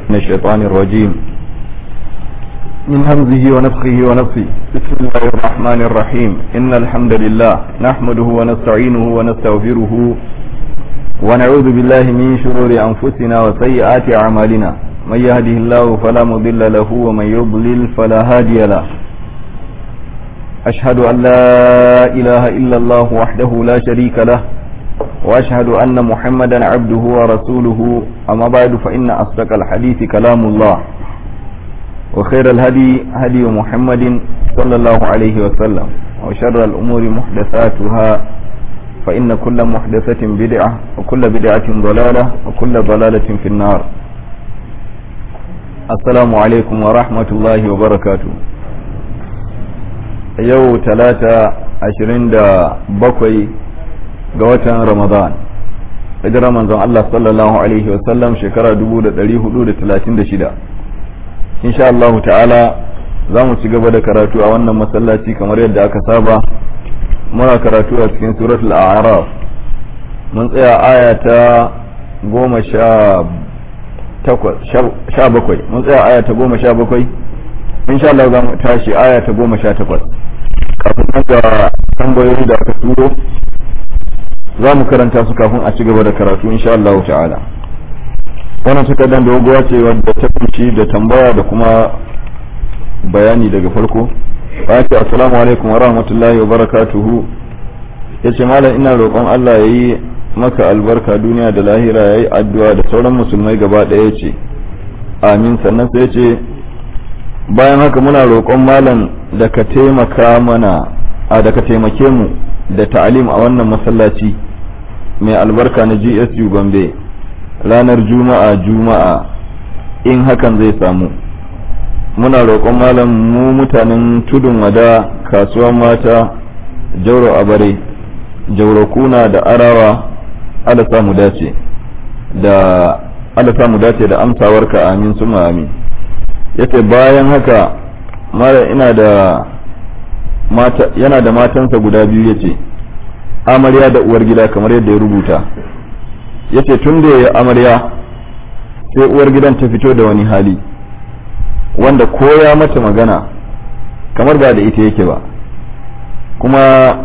من الشيطان الرجيم من همزه ونفخه ونفسه بسم الله الرحمن الرحيم إن الحمد لله نحمده ونستعينه ونستغفره ونعوذ بالله من شرور أنفسنا وسيئات أعمالنا من يهده الله فلا مضل له ومن يضلل فلا هادي له أشهد أن لا إله إلا الله وحده لا شريك له وأشهد أن محمدا عبده ورسوله أما بعد فإن أصدق الحديث كلام الله وخير الهدي هدي محمد صلى الله عليه وسلم وشر الأمور محدثاتها فإن كل محدثة بدعة وكل بدعة ضلالة وكل ضلالة في النار السلام عليكم ورحمة الله وبركاته yau talata ashirin da bakwai ga watan ramadan hijirar manzon Allah sallallahu alaihi wasallam shekara dubu da dari hudu da talatin da shida insha Allah ta'ala za mu ci gaba da karatu a wannan masallaci kamar yadda aka saba muna karatu a cikin suratul a'raf mun tsaya aya ta goma sha takwas sha bakwai mun tsaya aya ta goma sha bakwai insha Allah za mu tashi aya ta goma sha takwas kafin nan ga tambayoyi da aka turo za mu karanta su kafin a ci gaba da karatu insha Allah ta'ala wannan takardar doguwa ce wadda ta kunshi da tambaya da kuma bayani daga farko ba ce assalamu alaikum wa rahmatullahi wa barakatuhu yace malam ina roƙon Allah yayi maka albarka duniya da lahira yayi addu'a da sauran musulmai gaba ɗaya ce amin sannan sai ce bayan haka muna roƙon malam da ka taimaka mana a da ka taimake mu da ta'alim a wannan masallaci mai albarka na GSU Gombe ranar juma'a juma'a in hakan zai samu muna roƙon malam mu mutanen tudun wada kasuwar mata jauro abare jauro kuna da arawa ala samu dace da ala samu dace da amsawarka amin suma amin yace bayan haka mara ina da mata yana da matansa guda biyu yace amarya da uwar gida kamar yadda ya rubuta yace tun da ya amarya sai uwar gidan ta fito da wani hali wanda ko ya mata magana kamar ba da ita yake ba kuma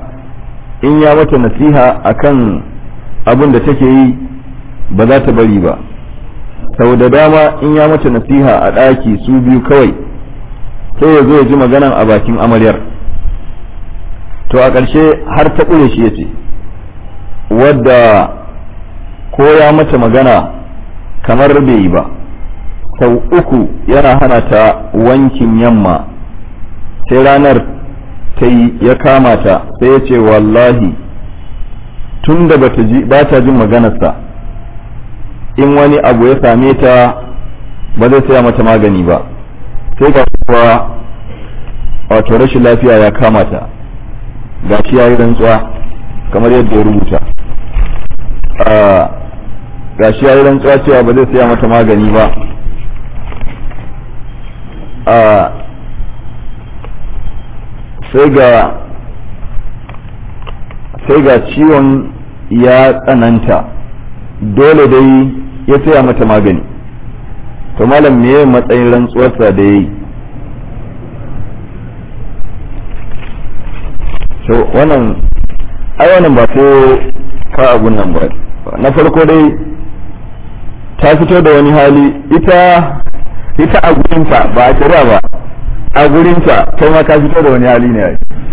in ya mata nasiha akan abin da take yi ba za ta bari ba sau da dama in ya mata nasiha a ɗaki su biyu kawai sai ya zo ya ji maganan a bakin amaryar to a ƙarshe har ta ƙure shi ya ce wadda ko ya mata magana kamar bai yi ba sau uku yana hana ta wankin yamma sai ranar ta yi ya kama ta sai ya ce wallahi tun da ba ta jin maganarsa in wani abu ya same ta ba zai saya mata magani ba sai ga kuwa wato rashin lafiya ya kama ta ga shi ya yi rantsuwa kamar yadda ya rubuta ga shi ya yi rantsuwa cewa ba zai saya mata magani ba sai ga sai ga ciwon ya tsananta dole dai ya saya mata magani to malam me matsayin rantsuwarsa da ya yi to wannan ai wannan ba ko ka abun nan ba na farko dai ta fito da wani hali ita ita a gurinta ba a shari'a ba a gurinta kai ma ka fito da wani hali ne ai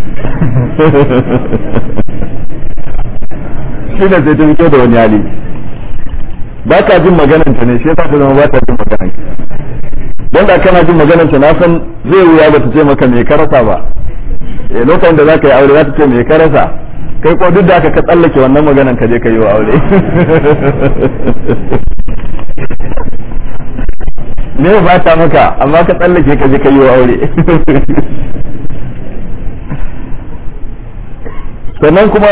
shi ne sai ta fito da wani hali ba ka jin magananta ne shi yasa ta zama ba ta jin magananta don da kana jin magananta na san zai wuya ba ta ce maka me karasa ba eh lokacin da zaka yi aure za ta ce me karasa kai ko duk da aka ka tsallake wannan maganan ka je ka yi wa aure ne ba ta maka amma ka tsallake ka je ka yi wa aure sannan kuma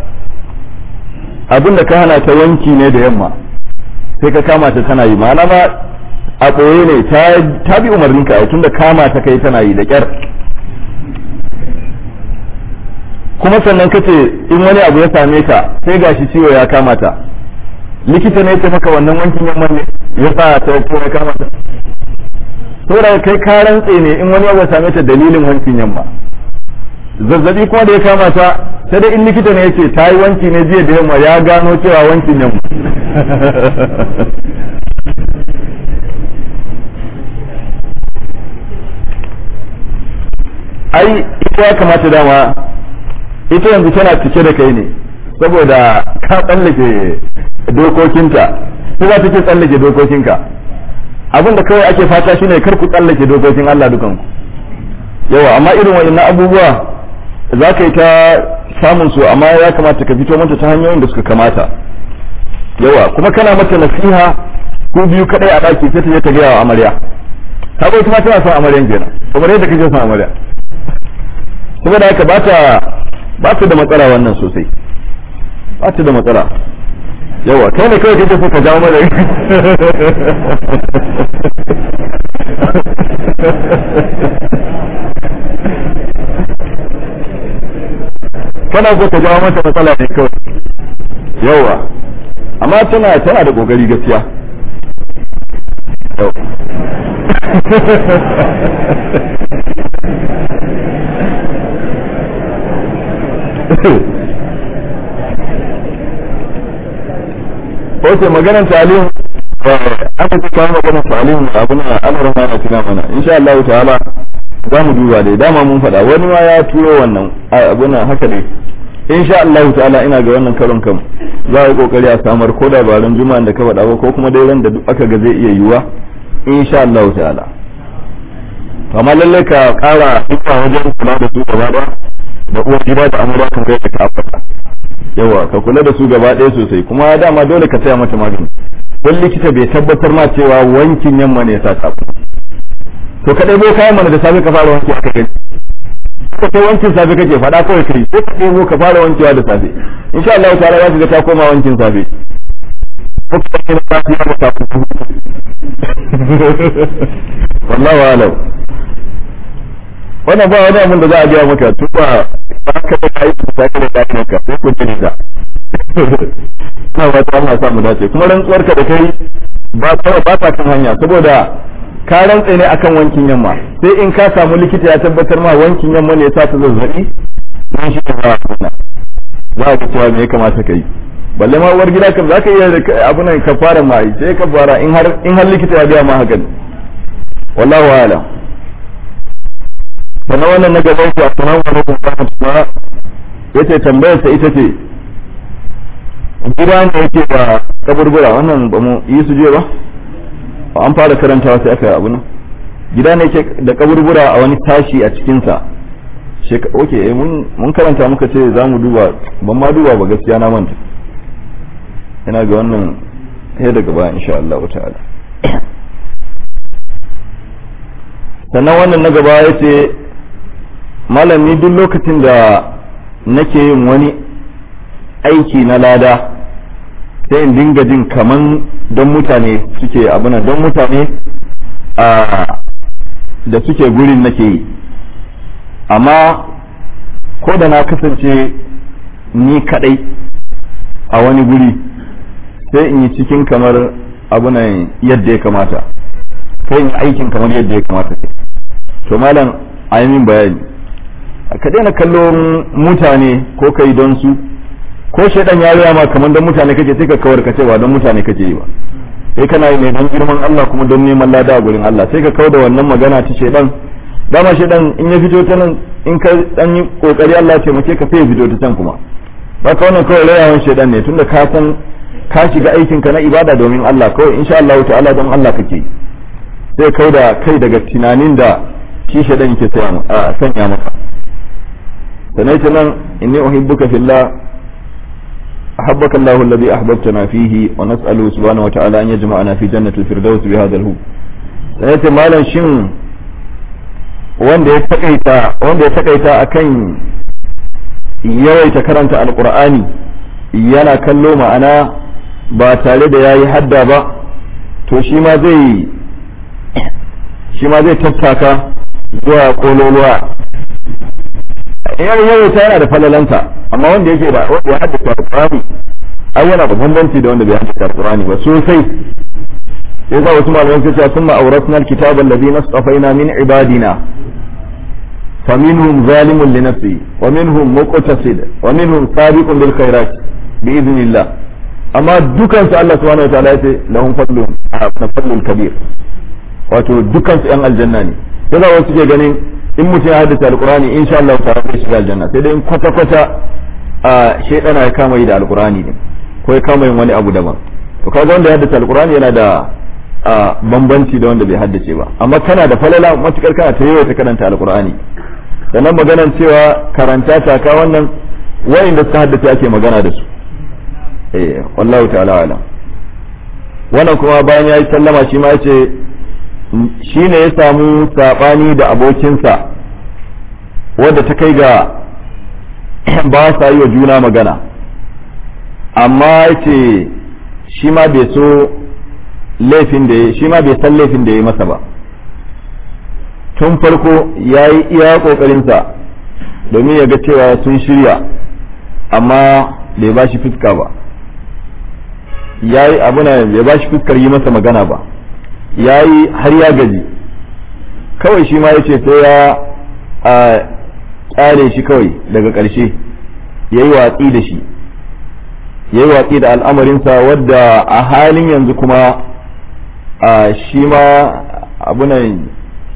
abin da ka hana ta wanki ne da yamma sai ka kama ta tana yi ma'ana ma a ɓoye ne ta bi umarninka a tun da kama ta kai tana yi da ƙyar kuma sannan kace in wani abu ya same ta sai gashi ciwo ya kama ta likita ne ya maka wannan wankin yamman ne ya sa ta ko ya kama ta saboda kai ka rantse ne in wani ya same ta dalilin wankin yamma zazzabi kuma da ya kama ta sai dai in likita ne ya ce ta yi wanki ne jiya da yamma ya gano cewa wankin yamma ai ita ya kamata dama ita yanzu tana cike da kai ne saboda ka tsallake dokokinta ko za ta ke tsallake dokokinka abin da kawai ake fata shine kar ku tsallake dokokin Allah dukanku yawa amma irin wa'annan abubuwa za ka yi ta samun su amma ya kamata ka fito mata ta hanyoyin da suka kamata yawa kuma kana mata nasiha ko biyu kadai a daki sai ta je ta gaya wa amarya ta bai kuma tana son amaryan kenan kamar yadda kake son amarya saboda haka ba ta ba ta da matsala wannan sosai ba ta da matsala yawa kai ne kawai kake so ka jawo mana kana so ka jawo mata matsala ne kawai yawa amma tana tana da kokari gaskiya Oke maganar talim aka ce kawo maganar talim abin al'amuran ma na tuna mana insha Allah ta'ala za mu duba dai dama mun faɗa wani ma ya turo wannan abin haka ne insha Allah ta'ala ina ga wannan karon kam za a yi kokari a samar ko da baran juma'an da ka faɗa ba ko kuma dai ran da duk aka ga zai iya yiwuwa insha Allah ta'ala amma lallai ka ƙara hikma wajen kula da su gaba ɗaya da uwar gida da amurwa kan kai ka afata yawa ka kula da su gaba ɗaya sosai kuma dama dole ka saya mata magani don likita bai tabbatar ma cewa wankin yamma ne ya sa ka to ka ɗebo kayan mana da safe ka fara wanki aka gani ka kai wankin safe kake faɗa kawai kai sai ka ɗebo ka fara wankewa da safe insha Allah ta'ala za ka ga ta koma wankin safe ko ka kai na safe ya ta wallahu alam wannan ba wani abin da za a gaya maka tun ba ba ka da kai ku sake da kai ka sai ku jini da ina ba ta Allah sa mu dace kuma rantsuwar ka da kai ba ta ba ta kan hanya saboda ka rantse ne akan wankin yamma sai in ka samu likita ya tabbatar ma wankin yamma ne ya sa ta zazzabi nan shi ba wannan za ka cewa me ya kamata kai balle ma uwar gida kan zaka iya abu nan ka fara ma sai ka fara in har in har likita ya ga ma haka wallahu a'lam sannan wannan na gaban ku assalamu alaikum wa rahmatullah yace tambayar sa ita ce gida ne yake da kaburbura wannan ba mu yi su je ba an fara karantawa sai aka abu nan gida ne yake da kaburbura a wani tashi a cikin sa oke mun karanta muka ce za mu duba ban ma duba ba gaskiya na manta ina ga wannan sai daga baya insha Allah ta'ala sannan wannan na gaba ya ce malami duk lokacin da nake yin wani aiki na lada sai in dinga jin kaman don mutane suke abuna don mutane da suke gurin nake yi amma ko da na kasance ni kadai a wani guri sai in yi cikin kamar abunan yadda ya kamata sai in aikin kamar yadda ya kamata to malam a yi min bayani ka daina kallon mutane ko kai don su ko shaidan ya riya ma kamar don mutane kake sai ka kawar ka ce ba don mutane kake yi ba sai kana yi ne don girman Allah kuma don neman lada a gurin Allah sai ka kawar da wannan magana ta shaidan dama shaidan in ya fito ta nan in ka dan yi kokari Allah ya taimake ka sai ya fito ta can kuma ba ka wannan kawai rayawan shaidan ne tunda ka san ka shiga aikin ka na ibada domin Allah kawai insha Allah ta'ala don Allah kake sai kau da kai daga tunanin da shi shaidan yake sanya maka sanai ta nan inni uhibbuka fillah أحبك الله الذي أحببتنا فيه ونسأله سبحانه وتعالى أن يجمعنا في جنة الفردوس بهذا الهو سنة مالا شن wanda ya takaita wanda ya takaita akan yawaita karanta alqur'ani yana kallo ma'ana ba tare da yayi hadda ba to shi ma zai shi ma zai tattaka zuwa kololuwa yar yawaita yana da falalanta amma wanda yake da wanda ya haddasa alqur'ani ai yana da bambanci da wanda bai haddace alqur'ani ba sosai sai za wasu malaman suka ce summa awrasna alkitaba alladhi nastafaina min ibadina فمنهم ظالم لنفسه ومنهم مقتصد ومنهم سابق بالخيرات بإذن الله أما دكان الله سبحانه وتعالى لهم فضل فضل كبير wato dukkan su yan aljanna ne sai za wasu ke ganin in mutum ya haddace alkurani insha Allah ta zai shiga aljanna sai dai in kwata kwata a shaidana ya kama yi da alkurani ne ko ya kama yin wani abu daban to kaga wanda ya haddace alkurani yana da bambanci da wanda bai haddace ba amma kana da falala matukar kana ta yawaita karanta alkurani sannan maganan cewa karanta ta ka wannan wayanda suka haddace ake magana da su eh wallahu ta'ala alam wannan kuma bayan yayi sallama shi ma yace shi ne ya samu saɓani da abokinsa wadda ta kai ga ba sa yi wa juna magana amma ce shi ma bai so laifin da ya shi ma bai san laifin da ya masa ba tun farko ya yi iya ƙoƙarinsa domin ya ga cewa sun shirya amma bai ba shi fuska ba ya yi abuna bai ba shi fuskar yi masa magana ba ya yi har ya gaji kawai shi ma ya ce sai ya a kyale shi kawai daga ƙarshe ya yi watsi da shi ya yi watsi da al'amarinsa wadda a halin yanzu kuma a shi ma abunan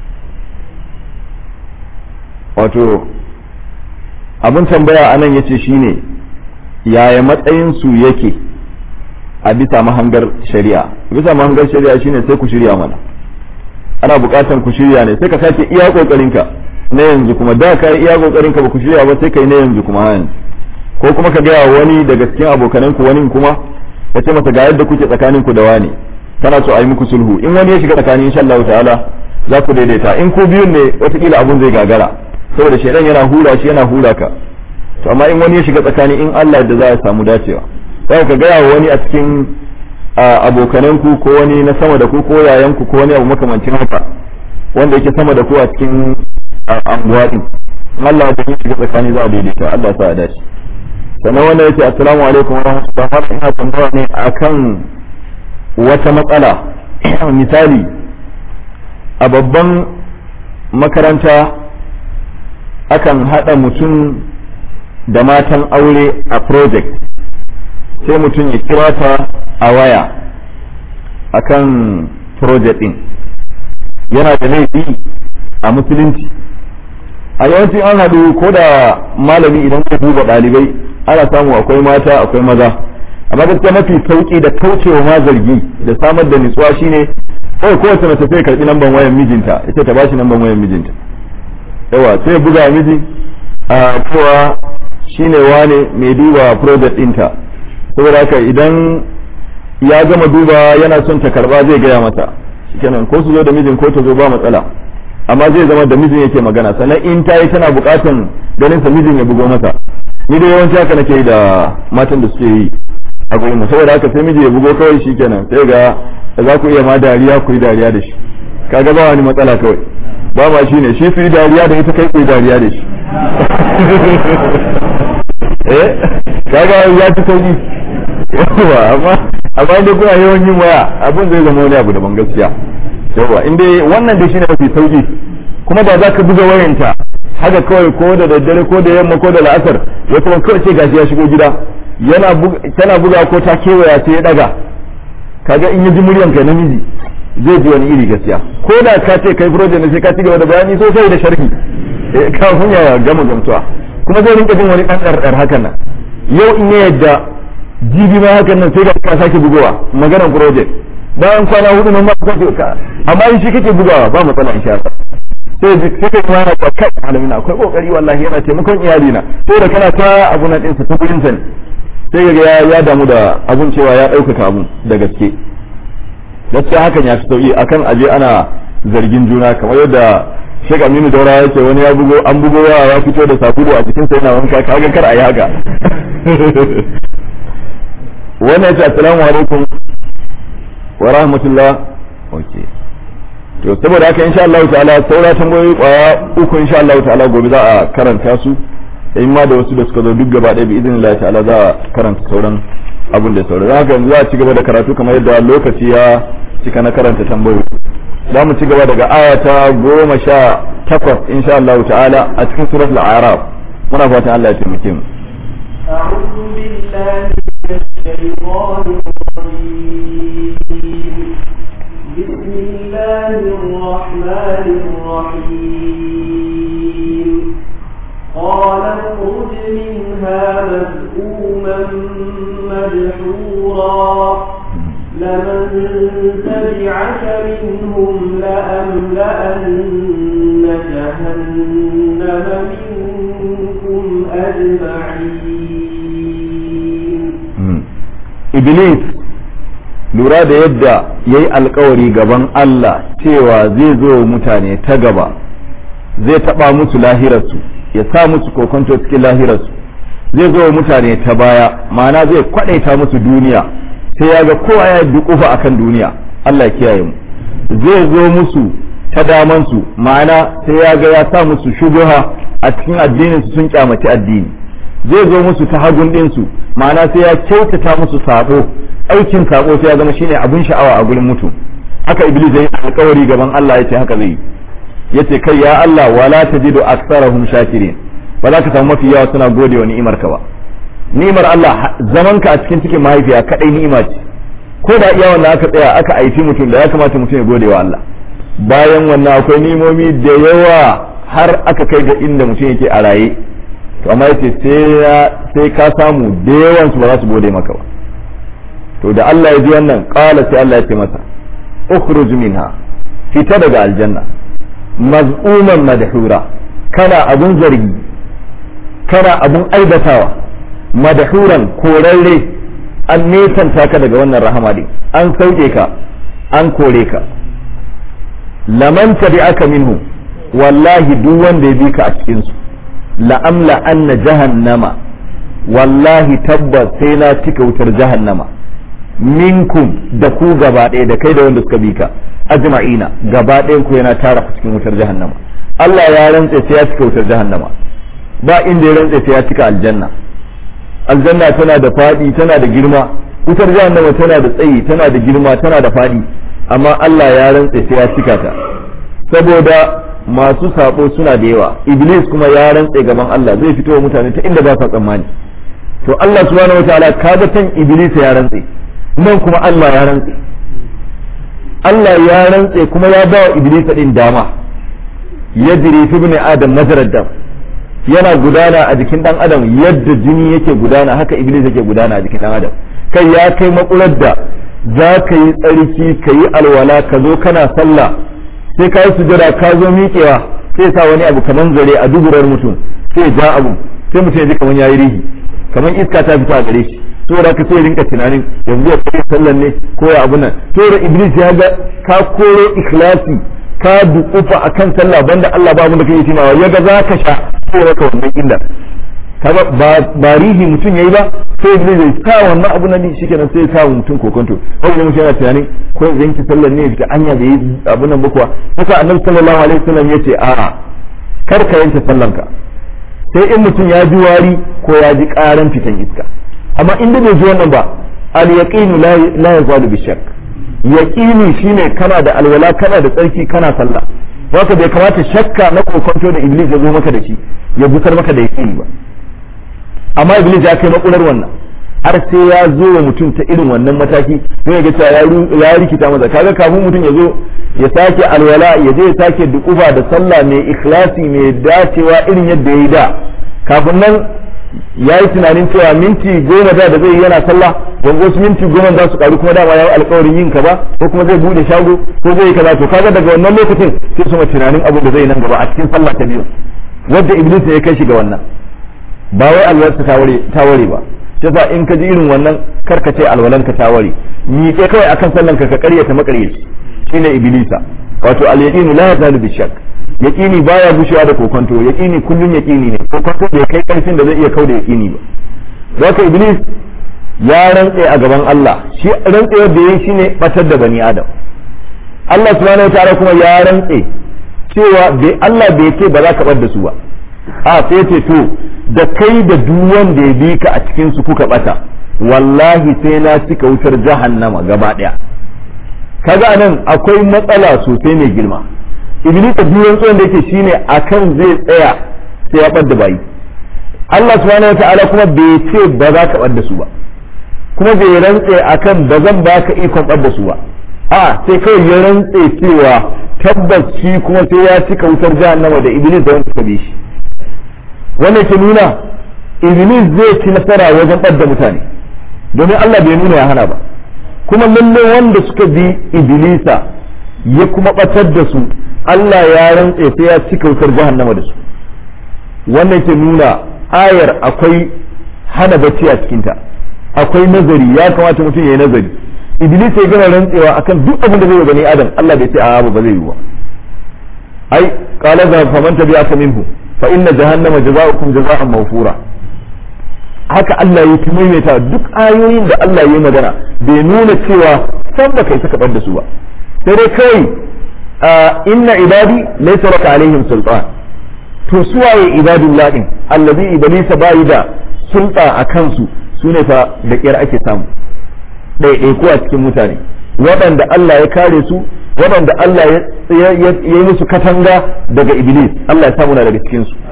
wato abin tambaya a nan ya ce shi ne yaya matsayinsu yake a bisa mahangar shari'a bisa mahangar shari'a shine sai ku shirya mana ana bukatan ku shirya ne sai ka sake iya kokarinka na yanzu kuma da ka iya kokarinka ba ku shirya ba sai kai na yanzu kuma yanzu ko kuma ka gaya wani daga cikin abokanan ku wani kuma ka ce masa ga yadda kuke tsakanin ku da wani kana so a yi muku sulhu in wani ya shiga tsakanin insha Allah ta'ala za ku daidaita in ku biyun ne watakila abun zai gagara saboda shaidan yana hura shi yana hura ka to amma in wani ya shiga tsakani in Allah da za a samu dacewa sai ka gaya wa wani a cikin abokananku ko wani na sama da ku ko yayanku ko wani abu makamancin haka wanda yake sama da ku a cikin anguwa din Allah da ya shiga tsakani za a daidaita Allah sa a dace sannan wanda yace assalamu alaikum wa rahmatullahi wa barakatuh ina tambaya ne akan wata matsala misali a babban makaranta akan hada mutum da matan aure a project sai mutum ya kira ta a waya akan project din yana da laifi a musulunci a yawancin an haɗu ko da malami idan ka duba ɗalibai ana samu akwai mata akwai maza amma gaskiya mafi sauki da kaucewa ma zargi da samar da nutsuwa shine kawai kowace mace sai karɓi namban wayan mijinta ita ta bashi namban wayan mijinta yawa sai buga miji a cewa shine wane mai duba project ɗinta saboda haka idan ya gama duba yana son ta karba zai gaya mata shikenan ko su zo da mijin ko ta zo ba matsala amma zai zama da mijin yake magana sannan in ta yi tana bukatan ganin sa mijin ya bugo mata ni da yawanci haka nake yi da matan da suke yi a gurin mu saboda haka sai miji ya bugo kawai shikenan sai ga za ku iya ma dariya ku yi dariya da shi kaga ba wani matsala kawai ba ma shine shi su yi dariya da ita kai ku yi dariya da shi eh kaga ya ci sauki yawa amma amma dai kuna yawan yin waya abin zai zama wani abu daban gaskiya yawa in dai wannan dai shine mafi sauki kuma da za ka buga wayanta haka kawai ko da daddare ko da yamma ko da la'asar ya kuma kawai ce gashi ya shigo gida yana tana buga ko ta kewaya sai ya daga kaga in ya ji muryan ka namiji zai ji wani iri gaskiya ko da ka ce kai project ne sai ka ci gaba da bayani sosai da sharhi kafin ya gama gamsuwa kuma zai rinka jin wani ɗan ɗarɗar hakan nan yau in ya yadda jibi ma hakan nan sai ka sake bugowa maganar project bayan kwana hudu nan ma ka amma in shi kake bugawa ba matsala insha Allah sai sai kai ma na kai malamin akwai kokari wallahi yana taimakon iyali na sai da kana ta abu na din sa ta gurin sa ne sai ga ya ya damu da abun cewa ya ɗaukaka abun da gaske gaskiya hakan ya fi sauki akan aje ana zargin juna kamar yadda Sheikh Aminu Daura yake wani ya bugo an bugo yawa ya fito da sabulu a cikin sa yana wanka kaga kar a yi haka wannan yace assalamu alaikum wa rahmatullah okay to saboda haka insha Allah ta'ala saura tambayoyi kwaya uku insha Allah ta'ala gobe za a karanta su in ma da wasu da suka zo duk gaba ɗaya bi izinin Allah ta'ala za a karanta sauran abin da sauran haka yanzu za a ci gaba da karatu kamar yadda lokaci ya cika na karanta tambayoyi za mu ci gaba daga aya ta goma sha takwas insha Allah ta'ala a cikin suratul araf muna fatan Allah ya taimake mu أعوذ بالله من الشيطان الرجيم بسم الله الرحمن الرحيم قال اخرج منها مذءوما مدحورا لمن تبعك منهم لأملأن جهنم منكم أجمعين iblis lura da yadda ya yi alkawari gaban Allah cewa zai zo mutane ta gaba zai taɓa musu lahirarsu ya sa musu kokonto cikin lahirarsu zai zo mutane ta baya ma'ana zai kwaɗaita musu duniya sai ya ga kowa ya dukufa akan duniya Allah ya kiyaye mu zai zo musu ta damansu ma'ana sai ya ga ya sa musu shubuha a cikin addinin su sun kyamaci addini zai zo musu ta hagun ɗinsu ma'ana sai ya kyautata musu sabo aikin sabo sai ya zama shine abun sha'awa a gurin mutum haka iblis yayi alƙawari gaban Allah yace haka zai yace kai ya Allah wala tajidu aktsarahum shakirin ba za ka samu mafi yawa suna gode wa ni'imar ka ba ni'imar Allah zaman ka a cikin cikin mahaifiya kadai ni'ima ce ko da iya wannan aka tsaya aka aifi mutum da ya kamata mutum ya gode wa Allah bayan wannan akwai ni'imomi da yawa har aka kai ga inda mutum yake a raye to amma yace sai ka samu da yawan su ba za su gode maka ba to da Allah ya ji wannan qala sai Allah ya ce masa ukhruj minha fita daga aljanna maz'uman madhura kana abun zargi kana abun aibatawa madhuran korarre an nesanta ka daga wannan rahama din an sauke ka an kore ka laman tabi'aka minhu wallahi duk wanda ya bi ka a cikin su la'amla anna jahannama wallahi tabbas sai na cika wutar jahannama minkum da ku gaba ɗaya da kai da wanda suka bi ka ajma'ina gaba ɗayan ku yana tara cikin wutar jahannama Allah ya rantse sai ya cika wutar jahannama ba inda ya rantse sai ya cika aljanna aljanna tana da faɗi tana da girma wutar jahannama tana da tsayi tana da girma tana da faɗi amma Allah ya rantse sai ya cika ta saboda masu sabo suna da yawa iblis kuma ya rantse gaban Allah zai fito wa mutane ta inda ba sa tsammani to Allah subhanahu wataala kaga tan iblis ya rantse nan kuma Allah ya rantse Allah ya rantse kuma ya ba wa iblis din dama yajri fi ibn adam majrad dam yana gudana a jikin dan adam yadda jini yake gudana haka iblis yake gudana a jikin dan adam kai ya kai makular da za ka yi tsarki ka yi alwala ka zo kana sallah sai ka yi sujada ka zo miƙewa sai sa wani abu kaman zare a duburar mutum sai ja abu sai mutum ya ji kaman yayi rihi kaman iska ta fita a gare shi saboda ka sai rinka tunanin yanzu ya kai sallan ne ko ya abu nan saboda iblis ya ga ka koro ikhlasi ka dukufa akan sallah banda Allah ba mu da kai timawa ya ga za ka sha sai raka wannan illa kaga ba rihi mutum yayi ba sai iblis ya sa wannan abu nan shikenan sai ya sa mutum kokonto wanda mutum yana tunanin ko yanki sallar ne fita anya da yi abu nan bakwa haka annabi sallallahu alaihi wasallam yace a'a kar ka yanke sallanka sai in mutum ya ji wari ko ya ji karan fitan iska amma inda bai ji wannan ba al yaqinu la yazalu bi shakk yaqini shine kana da alwala kana da tsarki kana sallah haka bai kamata shakka na kokonto da iblis ya zo maka da shi ya busar maka da yaqini ba amma iblis ya kai makular wannan har sai ya zo wa mutum ta irin wannan mataki sai ga cewa ya rikita masa kaga kafin mutum ya zo ya sake alwala ya je ya sake dukufa da sallah mai ikhlasi mai dacewa irin yadda ya yi da kafin nan ya yi tunanin cewa minti goma da da zai yi yana sallah don wasu minti goma za su karu kuma dama ya yi alkawarin yin kaza ko kuma zai bude shago ko zai yi kaza to kaga daga wannan lokacin sai su tunanin abu da zai nan gaba a cikin sallah ta biyu wadda iblis ne ya kai shi ga wannan ba wai alwarsa ta ware ba yasa in ka ji irin wannan karka ce alwalan ka ta ware ni ke kawai akan sallan ka ka karyata makaryaci shine iblisa wato al yaqinu la yazalu bi shakk yaqini baya gushewa da kokonto yaqini kullun yaqini ne kokonto bai kai karfin da zai iya kauda yaqini ba zaka iblis ya rantse a gaban Allah shi rantsewar da yayi shine batar da bani adam Allah subhanahu wataala kuma ya rantse cewa bai Allah bai ce ba za ka bar da su ba a sai ce to da kai da duk wanda ya bi ka a cikin su kuka bata wallahi sai na cika wutar jahannama gaba daya kaga anan akwai matsala sosai mai girma iblis da duk tsohon da yake shine akan zai tsaya sai ya bar bayi Allah subhanahu wataala kuma bai ce ba za ka bar da su ba kuma bai rantse akan ba zan baka ikon bar da su ba a sai kawai ya rantse cewa tabbas shi kuma sai ya cika wutar jahannama da iblis da wanda suka bi shi wannan ke nuna iblis zai ci nasara wajen ɓadda mutane domin Allah bai nuna ya hana ba kuma lalle wanda suka bi iblisa ya kuma ɓatar da su Allah ya rantse sai ya cika wutar jahannama da su wannan ke nuna ayar akwai hana bacci a cikinta akwai nazari ya kamata mutum ya yi nazari iblis ya gama rantsewa akan duk abin da zai yi gani adam Allah bai ce a ba zai yi ba ai qala za faman tabi'aka minhu fa inna jahannama jazaa'ukum jazaa'an mawfura haka Allah ya maimaita duk ayoyin da Allah ya magana bai nuna cewa san ba kai saka bar da su ba sai dai kai inna ibadi laysa laka alaihim sultan to suwaye ibadullah din allazi iblisa bai da sulta a kansu sune fa da kiyar ake samu ɗaiɗaiku a cikin mutane waɗanda Allah ya kare su waɗanda Allah ya yi musu katanga daga iblis Allah ya samu na daga cikin su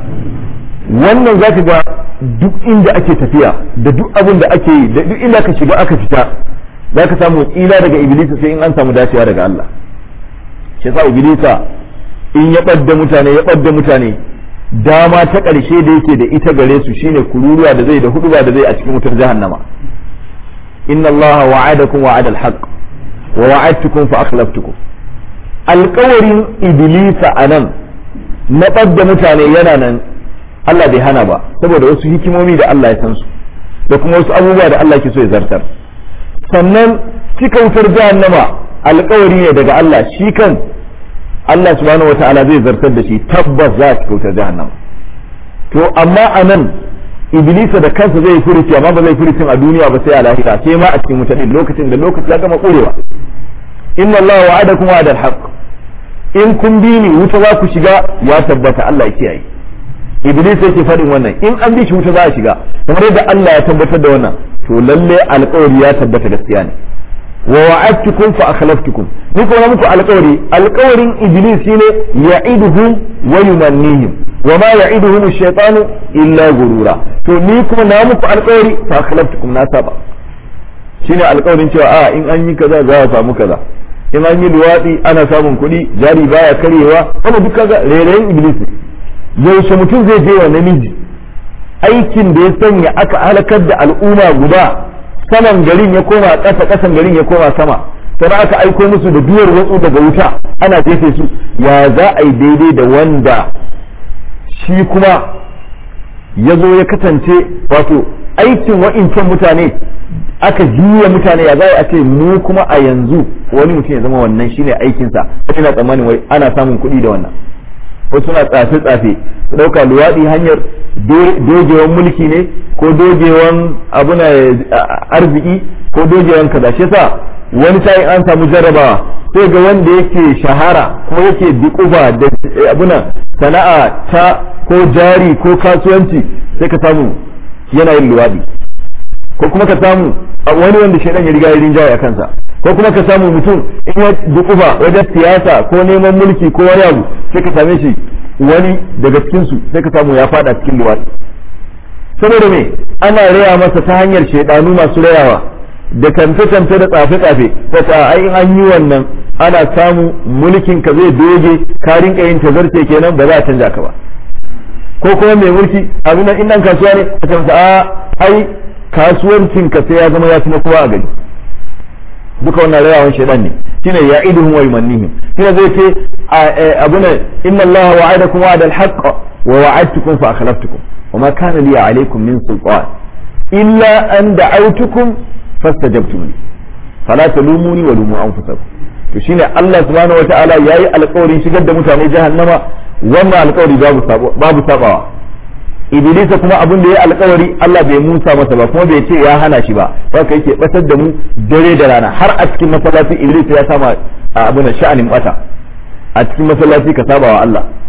wannan za ka ga duk inda ake tafiya da duk abin da ake yi da duk inda ka shiga aka fita za ka samu tsira daga iblisa sai in an samu dacewa daga Allah shi yasa iblisa in ya ɓadda mutane ya ɓadda mutane dama ta ƙarshe da yake da ita gare su shine kururuwa da zai da huduba da zai a cikin wutar jahannama inna allaha wa'adakum wa'ada al-haqq wa wa'adtukum fa akhlaftukum alƙawarin iblisa anan na ɓadda mutane yana nan Allah bai hana ba saboda wasu hikimomi da Allah ya san su da kuma wasu abubuwa da Allah ke so ya zartar sannan cika wutar jahannama alƙawari ne daga Allah shi kan Allah subhanahu wata'ala zai zartar da shi tabbas za a cika wutar jahannama to amma anan iblisa da kansa zai furuci amma ba zai furucin a duniya ba sai a lahira sai ma a cikin wuta din lokacin da lokaci ya gama kurewa inna Allah wa'adakum wa'adal haqq in kun bi ni wuta za ku shiga ya tabbata Allah ya kiyaye iblis yake faɗin wannan in an bi shi wuta za a shiga kamar yadda Allah ya tabbatar da wannan to lalle alƙawari ya tabbata gaskiya ne wa wa'adtukum fa akhlaftukum ni kuma muku alƙawari alƙawarin iblis shine ya'iduhum wa yumannihim wa ma ya'iduhum ash-shaytanu illa gurura to ni kuma na muku alƙawari fa akhlaftukum na saba shine alƙawarin cewa a in an yi kaza za a samu kaza in an yi luwaɗi ana samun kuɗi jari baya karyewa wannan duk kaga rairayin iblis ne yaushe mutum zai je wa namiji aikin da ya sanya aka halakar da al'umma guda saman garin ya koma ƙasa ƙasan garin ya koma sama sai aka aiko musu da biyar watsu daga wuta ana jefe su ya za a yi daidai da wanda shi kuma ya zo ya kasance wato aikin wa'incan mutane aka juya mutane ya za a ce mu kuma a yanzu wani mutum ya zama wannan shine aikinsa ina tsammanin wai ana samun kuɗi da wannan wasu suna tsafe-tsafe su ɗauka luwaɗi hanyar dogewan mulki ne ko dogewan abuna arziki ko dogewan kaza shi yasa wani sa'in an samu jarrabawa sai ga wanda yake shahara ko yake dikuba da abuna sana'a ta ko jari ko kasuwanci sai ka samu yana yin luwaɗi ko kuma ka samu wani wanda shaidan ya riga ya rinjaye a kansa ko kuma ka samu mutum in ya dukufa wajen siyasa ko neman mulki ko wani abu sai ka same shi wani daga cikin su sai ka samu ya fada cikin luwaɗi saboda me ana raya masa ta hanyar shaidanu masu rayawa da kamfe-kamfe da tsafe-tsafe ta ta ai in an yi wannan ana samu mulkin ka zai doge ka rinka yin tazarce kenan ba za a canja ka ba ko kuma mai mulki abin nan in nan kasuwa ne a can a ai kasuwancin ka sai ya zama ya ci na kowa a gari duka wannan rayawan shaidan ne shine ya iduhum wa yumannihim shine zai ce abuna inna Allah wa'adakum wa'ada al-haqq wa wa'adtukum fa akhlaftukum wa ma kana li alaykum min sultan illa an da'awtukum fastajabtum li fala talumuni wa lumu anfusakum to shine Allah subhanahu wa ta'ala yayi alƙawarin shigar da mutane jahannama wannan alƙawari babu babu sabawa iblisa kuma abin da ya alkawari Allah bai musa masa ba kuma bai ce ya hana shi ba haka yake batar da mu dare da rana har a cikin masallaci iblis ya sama abin da sha'anin bata a cikin masallaci ka saba wa Allah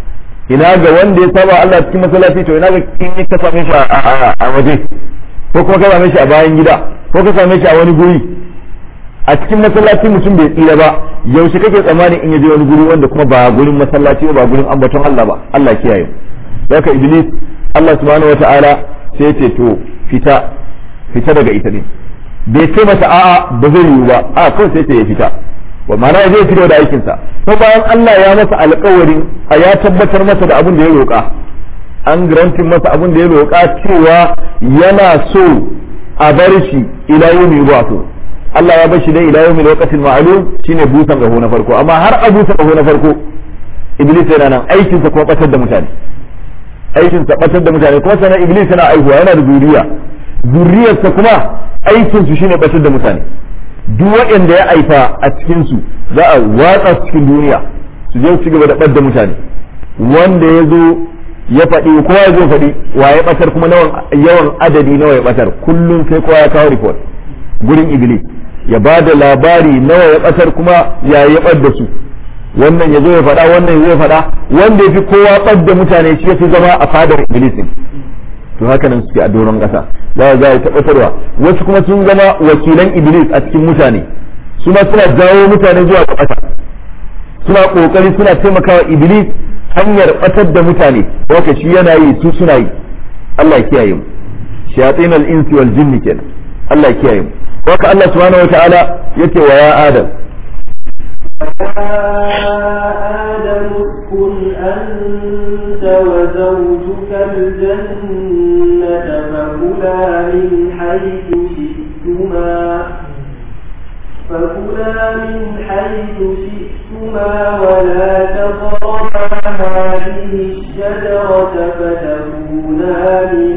ina ga wanda ya saba Allah cikin masallaci to ina ga in ka same shi a waje ko kuma ka same shi a bayan gida ko ka same shi a wani guri a cikin masallaci mutum bai tsira ba yaushe kake tsammani in yaje wani guri wanda kuma ba gurin masallaci ba gurin ambaton Allah ba Allah kiyaye haka iblis Allah subhanahu wataala sai ya ce to fita fita daga ita din bai ce mata a'a ba zai yiwu ba a kawai sai ce ya fita wa ma'ana zai fito da aikinsa ko bayan Allah ya masa alƙawarin a ya tabbatar masa da abin da ya roƙa an grantin masa abin da ya roƙa cewa yana so a bar shi ila yawmi yub'athu Allah ya bar shi dai ila yawmi waqtil ma'lum shine busan gaho na farko amma har a busan gaho na farko iblis yana nan aikinsa kuma batar da mutane aikinsa batar da mutane kuma sanan iblis yana aihuwa yana da zuriya zuriyarsa kuma aikinsu shine batar da mutane duk waɗanda ya aifa a cikinsu za a watsa su cikin duniya su je su gaba da ɓadda mutane wanda ya zo ya faɗi kowa ya zo faɗi wa ya ɓatar kuma yawan adadi nawa ya ɓatar kullum sai kowa ya kawo report gurin iblis ya ba da labari nawa ya ɓatar kuma ya ya ɓadda su wannan ya zo ya faɗa wannan ya zo ya faɗa wanda ya fi kowa ɓadda mutane shi ya fi zama a fadar iblis to haka nan suke a doron ƙasa za a zai tabbatarwa wasu kuma sun zama wakilan iblis a cikin mutane su ma suna jawo mutane zuwa ga ƙasa suna ƙoƙari suna taimakawa iblis hanyar ɓatar da mutane waka shi yana yi su suna yi Allah ya kiyaye mu shayatin al-insi wal jinni kenan Allah ya kiyaye mu waka Allah subhanahu wataala yake wa ya adam آدم اسكن أنت وزوجك الجنة فكلا من حيث شئتما فكلا من حيث شئتما ولا تقربا هذه الشجرة فتكونا من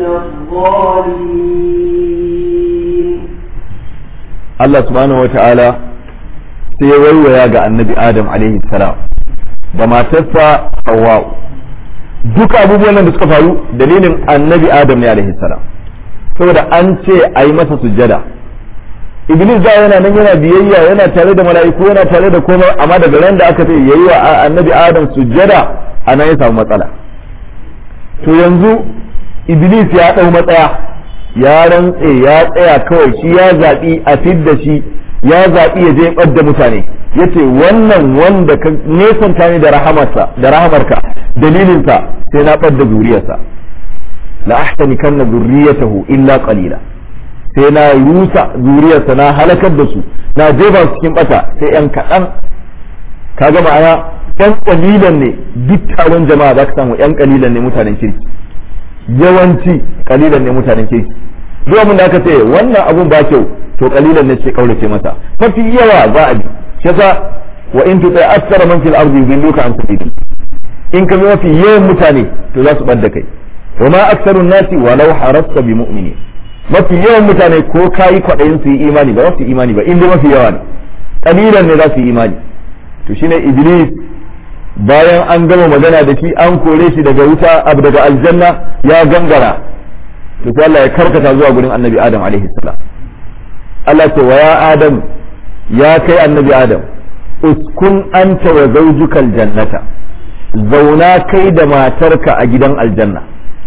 الظالمين Allah subhanahu wataala sai ya waiwaya ga annabi adam alaihi salam da matarsa hawa duka abubuwan da suka faru dalilin annabi adam ne alaihi salam saboda an ce a yi masa sujjada iblis da yana nan yana biyayya yana tare da mala'iku yana tare da komai amma daga ran da aka ce yayi wa annabi adam sujjada anan ya samu matsala to yanzu iblis ya dau matsaya ya rantse ya tsaya kawai shi ya zaɓi a fidda shi ya zaɓi ya je ɓadda mutane ya ce wannan wanda ka nesanta ni da rahamarsa da rahamarka dalilinsa sai na ɓadda zuriyarsa la ahtani kanna zurriyatahu illa qalila sai na rusa zuriyarsa na halakar da su na jefa su cikin bata sai yan kaɗan ka gama aya yan kalilan ne duk taron jama'a za ka samu yan kalilan ne mutanen kirki yawanci kalilan ne mutanen kirki duk abin da aka ce wannan abun ba kyau to kalilan ne ce kaurace masa mafi yawa za a bi shi yasa wa in tuta aktsara man fil ardi yudilluka an sabili in ka bi mafi yawan mutane to za su bar da kai wa ma aktsaru nasi walau harasta bi mu'mini mafi yawan mutane ko kayi kwaɗayin su yi imani ba za su yi imani ba inda mafi yawa ne kalilan ne za su yi imani to shine iblis bayan an gama magana da shi an kore shi daga wuta abu daga aljanna ya gangara to sai Allah ya karkata zuwa gurin annabi adam alaihi salam Allah ce wa ya adam ya kai annabi adam uskun anta wa zawjuka aljannata zauna kai da matarka a gidan aljanna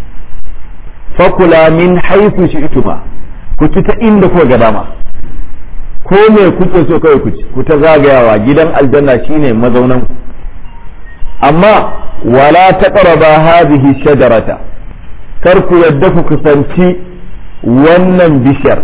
fakula min haythu shi'tuma ku ci ta inda kuka ga dama ko me kuke so kawai ku ci ku ta zagayawa gidan aljanna shine mazaunan amma wala taqraba hadhihi shajarata kar ku yadda ku kusanci wannan bishiyar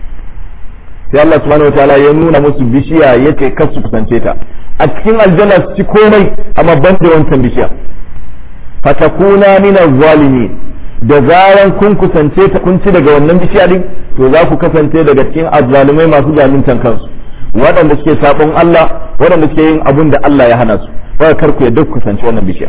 sai Allah subhanahu wataala ya nuna musu bishiya yace kar su kusance ta a cikin aljanna su ci komai amma ban da wancan bishiya fatakuna min zalimi da zaran kun kusance ta kun ci daga wannan bishiya din to za ku kasance daga cikin azzalumai masu zaluntan kansu waɗanda suke sabon Allah waɗanda suke yin abun da Allah ya hana su ba kar ku yadda ku kusance wannan bishiya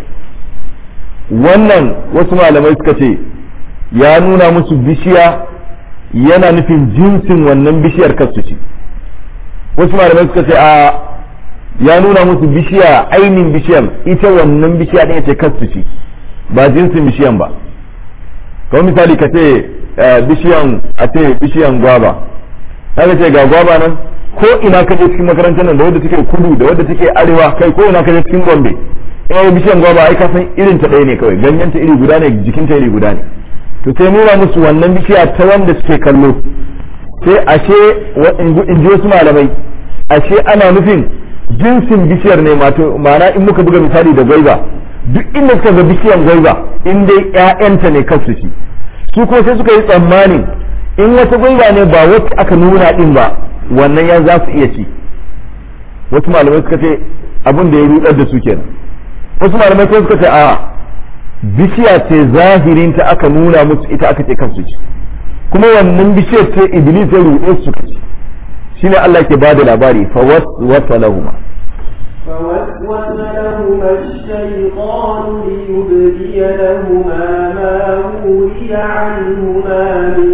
wannan wasu malamai suka ce ya nuna musu bishiya yana nufin jinsin wannan bishiyar kasu ci wasu malamai suka ce a ya nuna musu bishiya ainihin bishiyar ita wannan bishiya ɗin ce kasu ci ba jinsin bishiyan ba kamar misali ka ce bishiyan a ce bishiyan gwaba ka ce ga gwaba nan ko ina ka je cikin makarantar nan da wadda take kudu da wadda take arewa kai ko ina ka je cikin gombe eh bishiyan gwaba ai ka san irin ta ɗaya ne kawai ganyen ta iri guda ne jikin ta iri guda ne to sai nuna musu wannan bishiya ta wanda suke kallo sai ashe in ji wasu malamai ashe ana nufin jinsin bishiyar ne ma'ana in muka buga misali da gwaiba duk inda suka ga bishiyan gwaiba in dai ƴaƴanta ne kansu ci su kuma sai suka yi tsammanin in wata gwaiba ne ba wacce aka nuna din ba wannan ya za su iya ci wasu malamai suka ce abin da ya rudar da su kenan wasu malamai kuma suka ce a bishiya ce zahirinta aka nuna musu ita aka ce kansu ci kuma wannan bishiyar ce iblis ya ruɗe su ci shine Allah ke bada labari fa waswasa lahuma فوسوس لهما الشيطان ليبدي لهما ما ولي عنهما من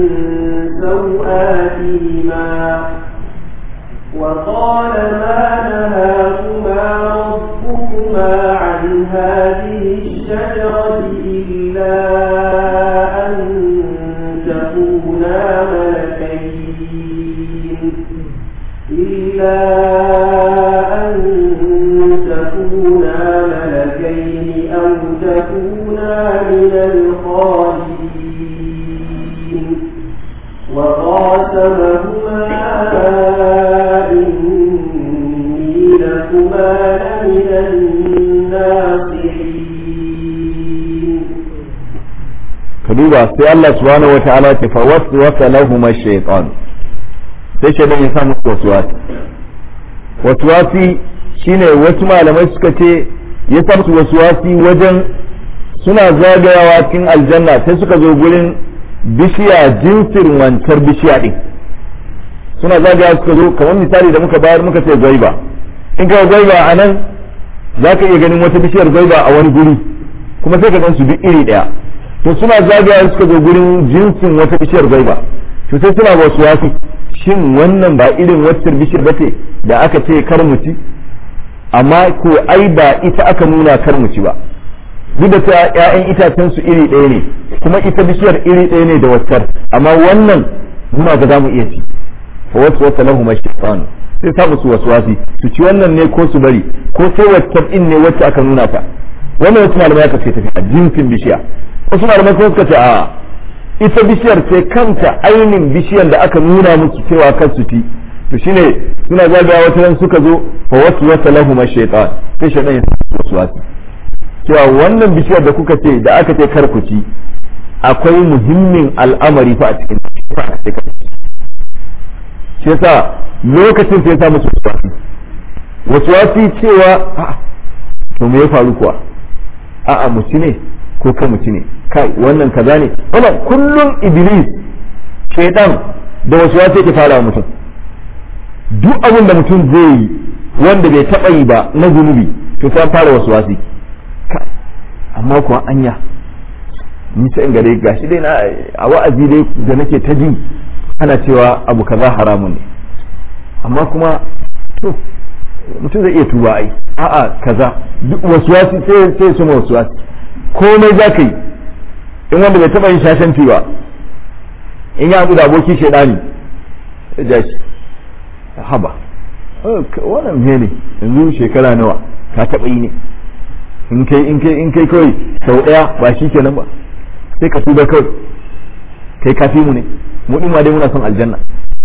سوآتهما وقال ما نهاكما ربكما عن هذه الشجرة إلا أن تكونا ملكين إلا أن تكونا ملكين أو تكونا من الخالدين وقاسمهما إني لكما لمن الناصحين ka duba sai Allah subhanahu wataala ce fa waswasa lahum ash-shaytan sai shaytan ya samu waswasi waswasi shine wasu malamai suka ce ya samu waswasi wajen suna zagayawa cikin aljanna sai suka zo gurin bishiya jinsin wancar bishiya din suna zagaya suka zo kamar misali da muka bayar muka ce gwaiba in ka gwaiba a nan za ka iya ganin wata bishiyar gwaiba a wani guri kuma sai ka gan su duk iri daya to suna zagaya suka zo gurin jinsin wata bishiyar gwaiba to sai suna wasu wasu shin wannan ba irin wacce bishiyar bace da aka ce kar mu ci amma ko ai ba ita aka nuna kar mu ci ba duk da cewa ƴaƴan itacen su iri ɗaya ne kuma ita bishiyar iri ɗaya ne da waccar amma wannan muna ga za mu iya ci fa wasu wasu lahu mashaitan sai sa musu waswasi su ci wannan ne ko su bari ko sai waccar din ne wacce aka nuna ta wannan wasu malamai aka ce tafi a jinsin bishiya wasu malamai kuma suka ce a ita bishiyar ce kanta ainin bishiyar da aka nuna musu cewa kan su ci to shine suna zagaya wata nan suka zo fa wasu wasa lahu mashaitan sai shaitan ya sa waswasi cewa wannan bishiyar da kuka ce da aka ce kar ku ci akwai muhimmin al'amari fa a cikin shi yasa lokacin sai ya musu waswasi waswasi cewa a to me ya faru kuwa a'a mu ci ne ko kan mu ci ne kai wannan kaza ne wannan kullum iblis shaitan da waswasi yake fara mutum duk abin da mutum zai yi wanda bai taɓa yi ba na zunubi to sai fara waswasi amma kuwa anya ni sai in gare gashi dai na a wa'azi dai da nake ta ji ana cewa abu kaza haramun ne amma kuma to mutum zai iya tuba ai a'a kaza duk waswasi sai sai su ma waswasi komai za ka yi in wanda bai taba yin shashanci ba in ya haɗu da aboki shaidani sai ja shi haba wannan me ne yanzu shekara nawa ka taɓa yi ne in kai in kai in kai kawai sau ɗaya ba shi kenan ba sai ka tuba kawai kai kafi mu ne mu din ma dai muna son aljanna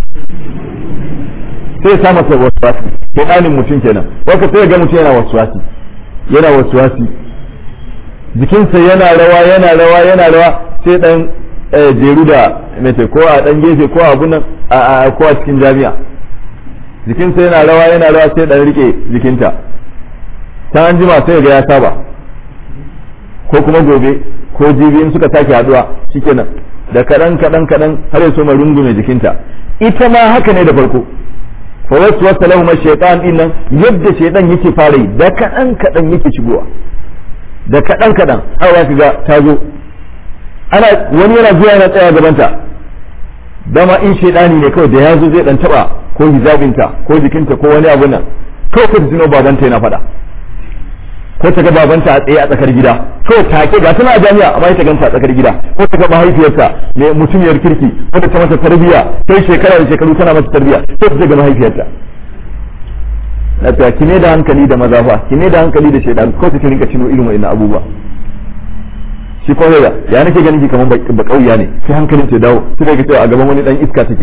sai ya sa masa waswasi sai ɗanin mutum kenan waka sai ga mutum yana waswasi yana waswasi jikinsa yana rawa yana rawa yana rawa sai dan jeru da mete ko a dan gefe ko a abunan a ko a cikin jami'a jikinsa yana rawa yana rawa sai dan rike jikinta ta an jima sai ga ya saba ko kuma gobe ko jibi in suka sake haduwa shikenan da kadan kadan kadan har ya soma rungume jikinta ita ma haka ne da farko fa wasu wasa lahu ma shaytan din nan yadda shaytan yake fara yi da kadan kadan yake shigowa da kadan kadan har za ga ta zo ana wani yana zuwa yana tsaya gabanta dama in shaydani ne kawai da ya zo zai dan taba ko hijabinta ko jikinta ko wani abu nan kawai ka tuno babanta yana faɗa ko ta ga babanta a tsaye a tsakar gida ko take ga tana a jami'a amma ta ganta a tsakar gida ko ta ga mahaifiyarta mai mutumiyar kirki ko ta mata tarbiya sai shekara da shekaru tana mata tarbiya ko ta ga mahaifiyarta na ta ki ne da hankali da maza fa ki ne da hankali da shaidan ko ta rinka cino irin wa'annan abubuwa shi ko da ya nake ganin ki kaman ba kauya ne sai hankalin ta dawo sai ga cewa a gaban wani dan iska take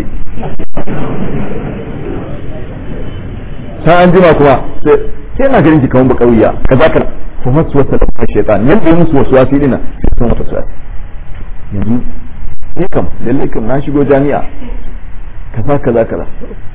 sai an jima kuma sai sai na ganin ki kaman ba kauya kaza ka fa wasu wasa da shaitan yanda yi musu wasu wasi dina sai sun wata wasi yanzu ni kam lalle kam na shigo jami'a kaza kaza kaza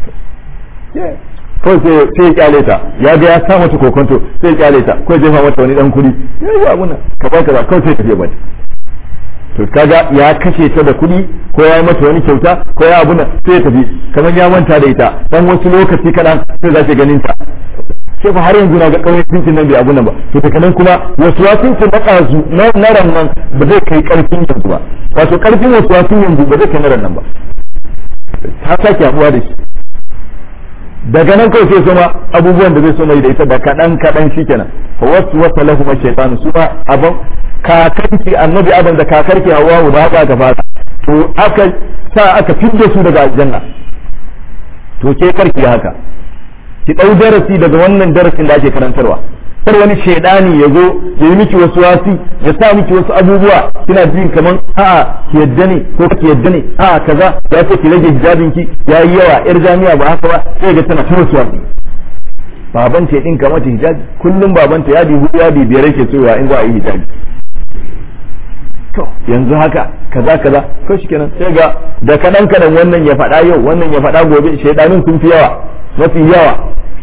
kawai sai ya kyale ta ya ga ya sa mata kokonto sai ya kyale ta kawai jefa mata wani dan kudi ya yi abuna kaza kaza kawai sai ta je bata to kaga ya kashe ta da kudi ko ya yi mata wani kyauta ko ya abuna sai ya tafi kamar ya manta da ita dan wasu lokaci kadan sai za ta ganin ta sai fa har yanzu na ga kawai cincin nan bai abu nan ba to daga nan kuma wasu wasun na kazu na ran nan ba zai kai karfin yanzu ba wato karfin wasu wasun yanzu ba zai kai na ran nan ba ta sake haɗuwa da shi daga nan kawai sai soma abubuwan da zai soma da ita da kaɗan kaɗan shi kenan wasu wasa lahu ma shaytanu su ba abin kakarki annabi adam da kakarki hawa da haka aka fara to aka sa aka fidda su daga aljanna to ke karki haka ki ɗau darasi daga wannan darasin da ake karantarwa kar wani shaidani ya zo ya yi miki wasu wasi ya sa miki wasu abubuwa kina jin kaman a'a ki yadda ne ko ki yadda ne a'a kaza ya ce ki rage hijabin ki ya yi yawa yar jami'a ba haka ba sai ga tana ta wasu wasi baban ta din mata hijabi kullum baban ta yadi hudu yadi biyar yake soyawa in za a yi hijabi to yanzu haka kaza kaza ko shikenan sai ga da kadan kadan wannan ya faɗa yau wannan ya faɗa gobe shaidanin sun fi yawa mafi yawa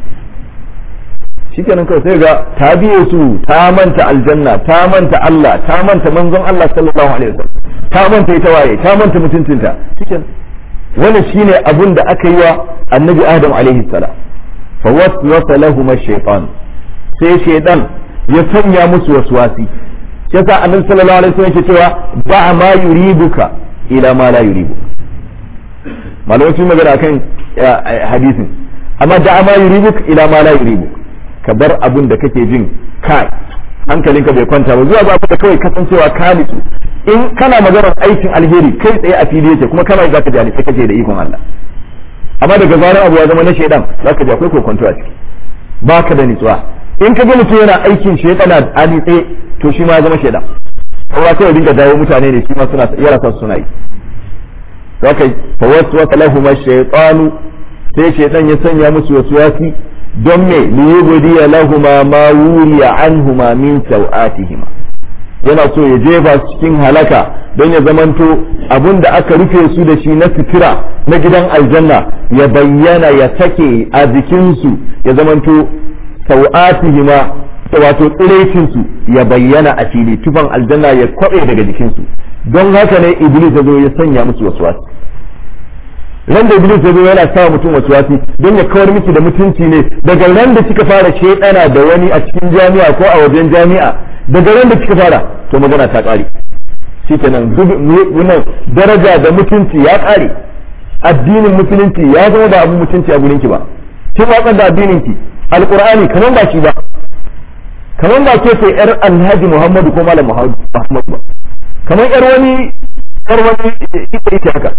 shikenan kawai sai ga ta biye su ta manta aljanna ta manta Allah ta manta manzon Allah sallallahu alaihi wasallam ta manta ita waye ta manta mutuncinta shikenan wannan shine abun da aka yi wa annabi Adam alaihi salam fa waswasa lahum ash-shaytan sai shaytan ya sanya musu waswasi yasa annabi sallallahu alaihi wasallam yake cewa ba ma yuribuka ila ma la yuribu malamai sun magana akan hadisin amma da ma yuribuk ila ma la yuribuk ka bar abun da kake jin kai hankalinka bai kwanta ba zuwa ba da kawai kasancewa ka nitsu in kana maganar aikin alheri kai tsaye a fili yake kuma kana zaka ji sai kake da ikon Allah amma daga zaran abu ya zama na shaidan zaka ji akwai kokonto a ciki baka da nitsuwa in ka ga mutum yana aikin shaidana a nitse to shi ma ya zama shaidan kowa kawai dinga dawo mutane ne shi ma suna yara sa suna yi zaka fa waswasa lahum ash-shaytanu sai shaidan ya sanya musu waswasi don me liyubdiya lahuma ma wuriya anhuma min sau'atihima yana so ya jefa su cikin halaka don ya zamanto abun da aka rufe su da shi na sutura na gidan aljanna ya bayyana ya sake a jikinsu ya zamanto sau'atihima wato tsiraicinsu ya bayyana a fili tufan aljanna ya kwabe daga jikinsu don haka ne iblis ya zo ya sanya musu wasu wasu ran da iblis ya zo yana sa mutum wasu wasi don ya kawar miki da mutunci ne daga ran da kika fara shedana da wani a cikin jami'a ko a wajen jami'a daga ran da kika fara to magana ta kare shikenan wannan daraja da mutunci ya kare addinin musulunci ya zama da abin mutunci a gurin ki ba kin watsar da addinin ki alqur'ani kaman ba shi ba kaman ba ke sai yar alhaji muhammadu ko malam muhammadu ba kaman yar wani yar wani ita ita haka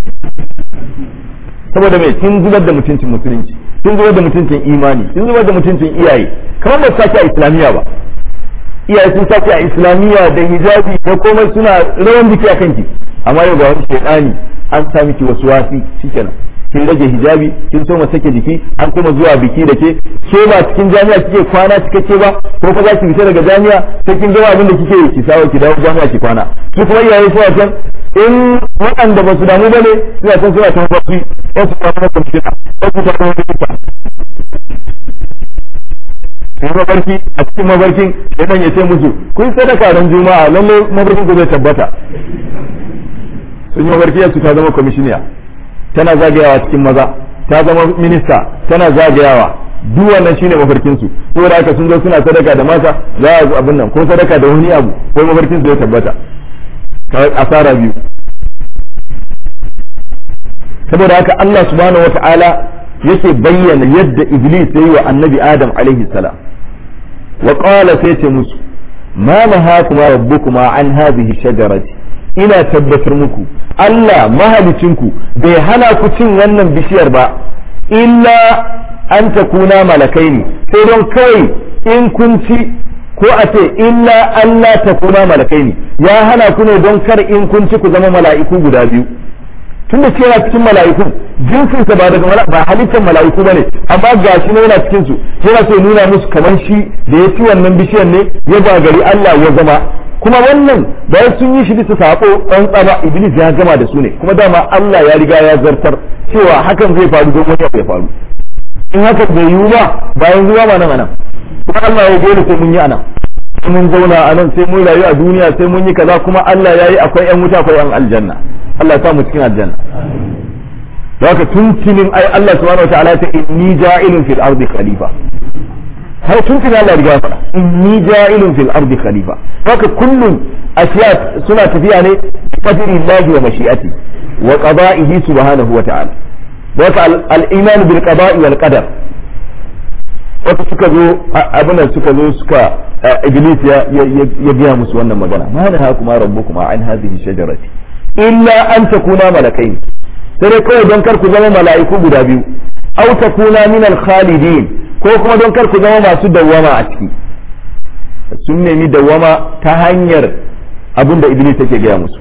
saboda mai kin zubar da mutuncin musulunci kin zubar da mutuncin imani kin zubar da mutuncin iyaye kamar ba sake a islamiyya ba iyaye sun sake a islamiyya da hijabi da komai suna rawan jiki a kanki amma yau ga wani shedani an sa miki wasu wasi shikenan kin rage hijabi kin so sake jiki an kuma zuwa biki da ke ke ba cikin jami'a kike kwana cikakke ba ko fa za ki fita daga jami'a sai kin gama abin da kike yi ki sawo ki dawo jami'a ki kwana ki kuma iyaye suna can in waɗanda ba su damu ba ne suna can suna can baki ya su kwana kwamfuta ya su kwana kwamfuta sai mabarki a cikin mabarkin sai ya ce musu kun sadaka ran juma'a lalle mabarkin ku zai tabbata sun yi mabarki su ta zama kwamishiniya tana zagayawa cikin maza ta zama minista tana zagayawa duk wannan shine mafarkin su saboda haka sun zo suna sadaka da mata za a abin nan ko sadaka da wani abu ko mafarkin su ya tabbata asara biyu saboda haka Allah subhanahu wata'ala yake bayyana yadda iblis ya yi wa annabi adam alaihi salam wa qala sai ce musu ma nahakuma rabbukuma an hadhihi shajarati ina tabbatar muku Allah mahalicinku bai hana ku cin wannan bishiyar ba illa an takuna malakaini sai don kawai in kun ci ko a ce illa Allah takuna malakaini ya hana ku ne don kar in kun ci ku zama mala'iku guda biyu tunda ce yana cikin mala'iku jinsin sa ba daga ba halittar mala'iku bane amma gashi ne yana cikin su yana so nuna musu kamar shi da ya ci wannan bishiyar ne ya gagari Allah ya zama kuma wannan bayan sun yi shi bisa sako ɗan tsaba iblis ya gama da su ne kuma dama Allah ya riga ya zartar cewa hakan zai faru don wani ya faru in haka bai yiwu ba bayan zuwa ma nan anan kuma Allah ya dole sai mun yi anan sai mun zauna a nan sai mun rayu a duniya sai mun yi kaza kuma Allah ya yi akwai yan wuta akwai yan aljanna Allah ya sa mu cikin aljanna haka tuntunin ai Allah subhanahu wataala ta inni ja'ilun fil ardi khalifa har tuntuni Allah riga ya faɗa inni ja'ilun fil ardi khalifa haka kullum ashiya suna tafiya ne qadri Allah wa mashi'ati wa qada'ihi subhanahu wataala haka al-iman bil qada'i wal qadar wata suka zo abinan suka zo suka iblis ya ya biya musu wannan magana ma da hakuma rabbukuma an hadhihi shajarati illa an takuna malakain sai dai kawai don kar ku zama mala'iku guda biyu aw takuna min al-khalidin ko kuma don kar ku zama masu dawwama a ciki sun nemi dawwama ta hanyar abin da iblis take gaya musu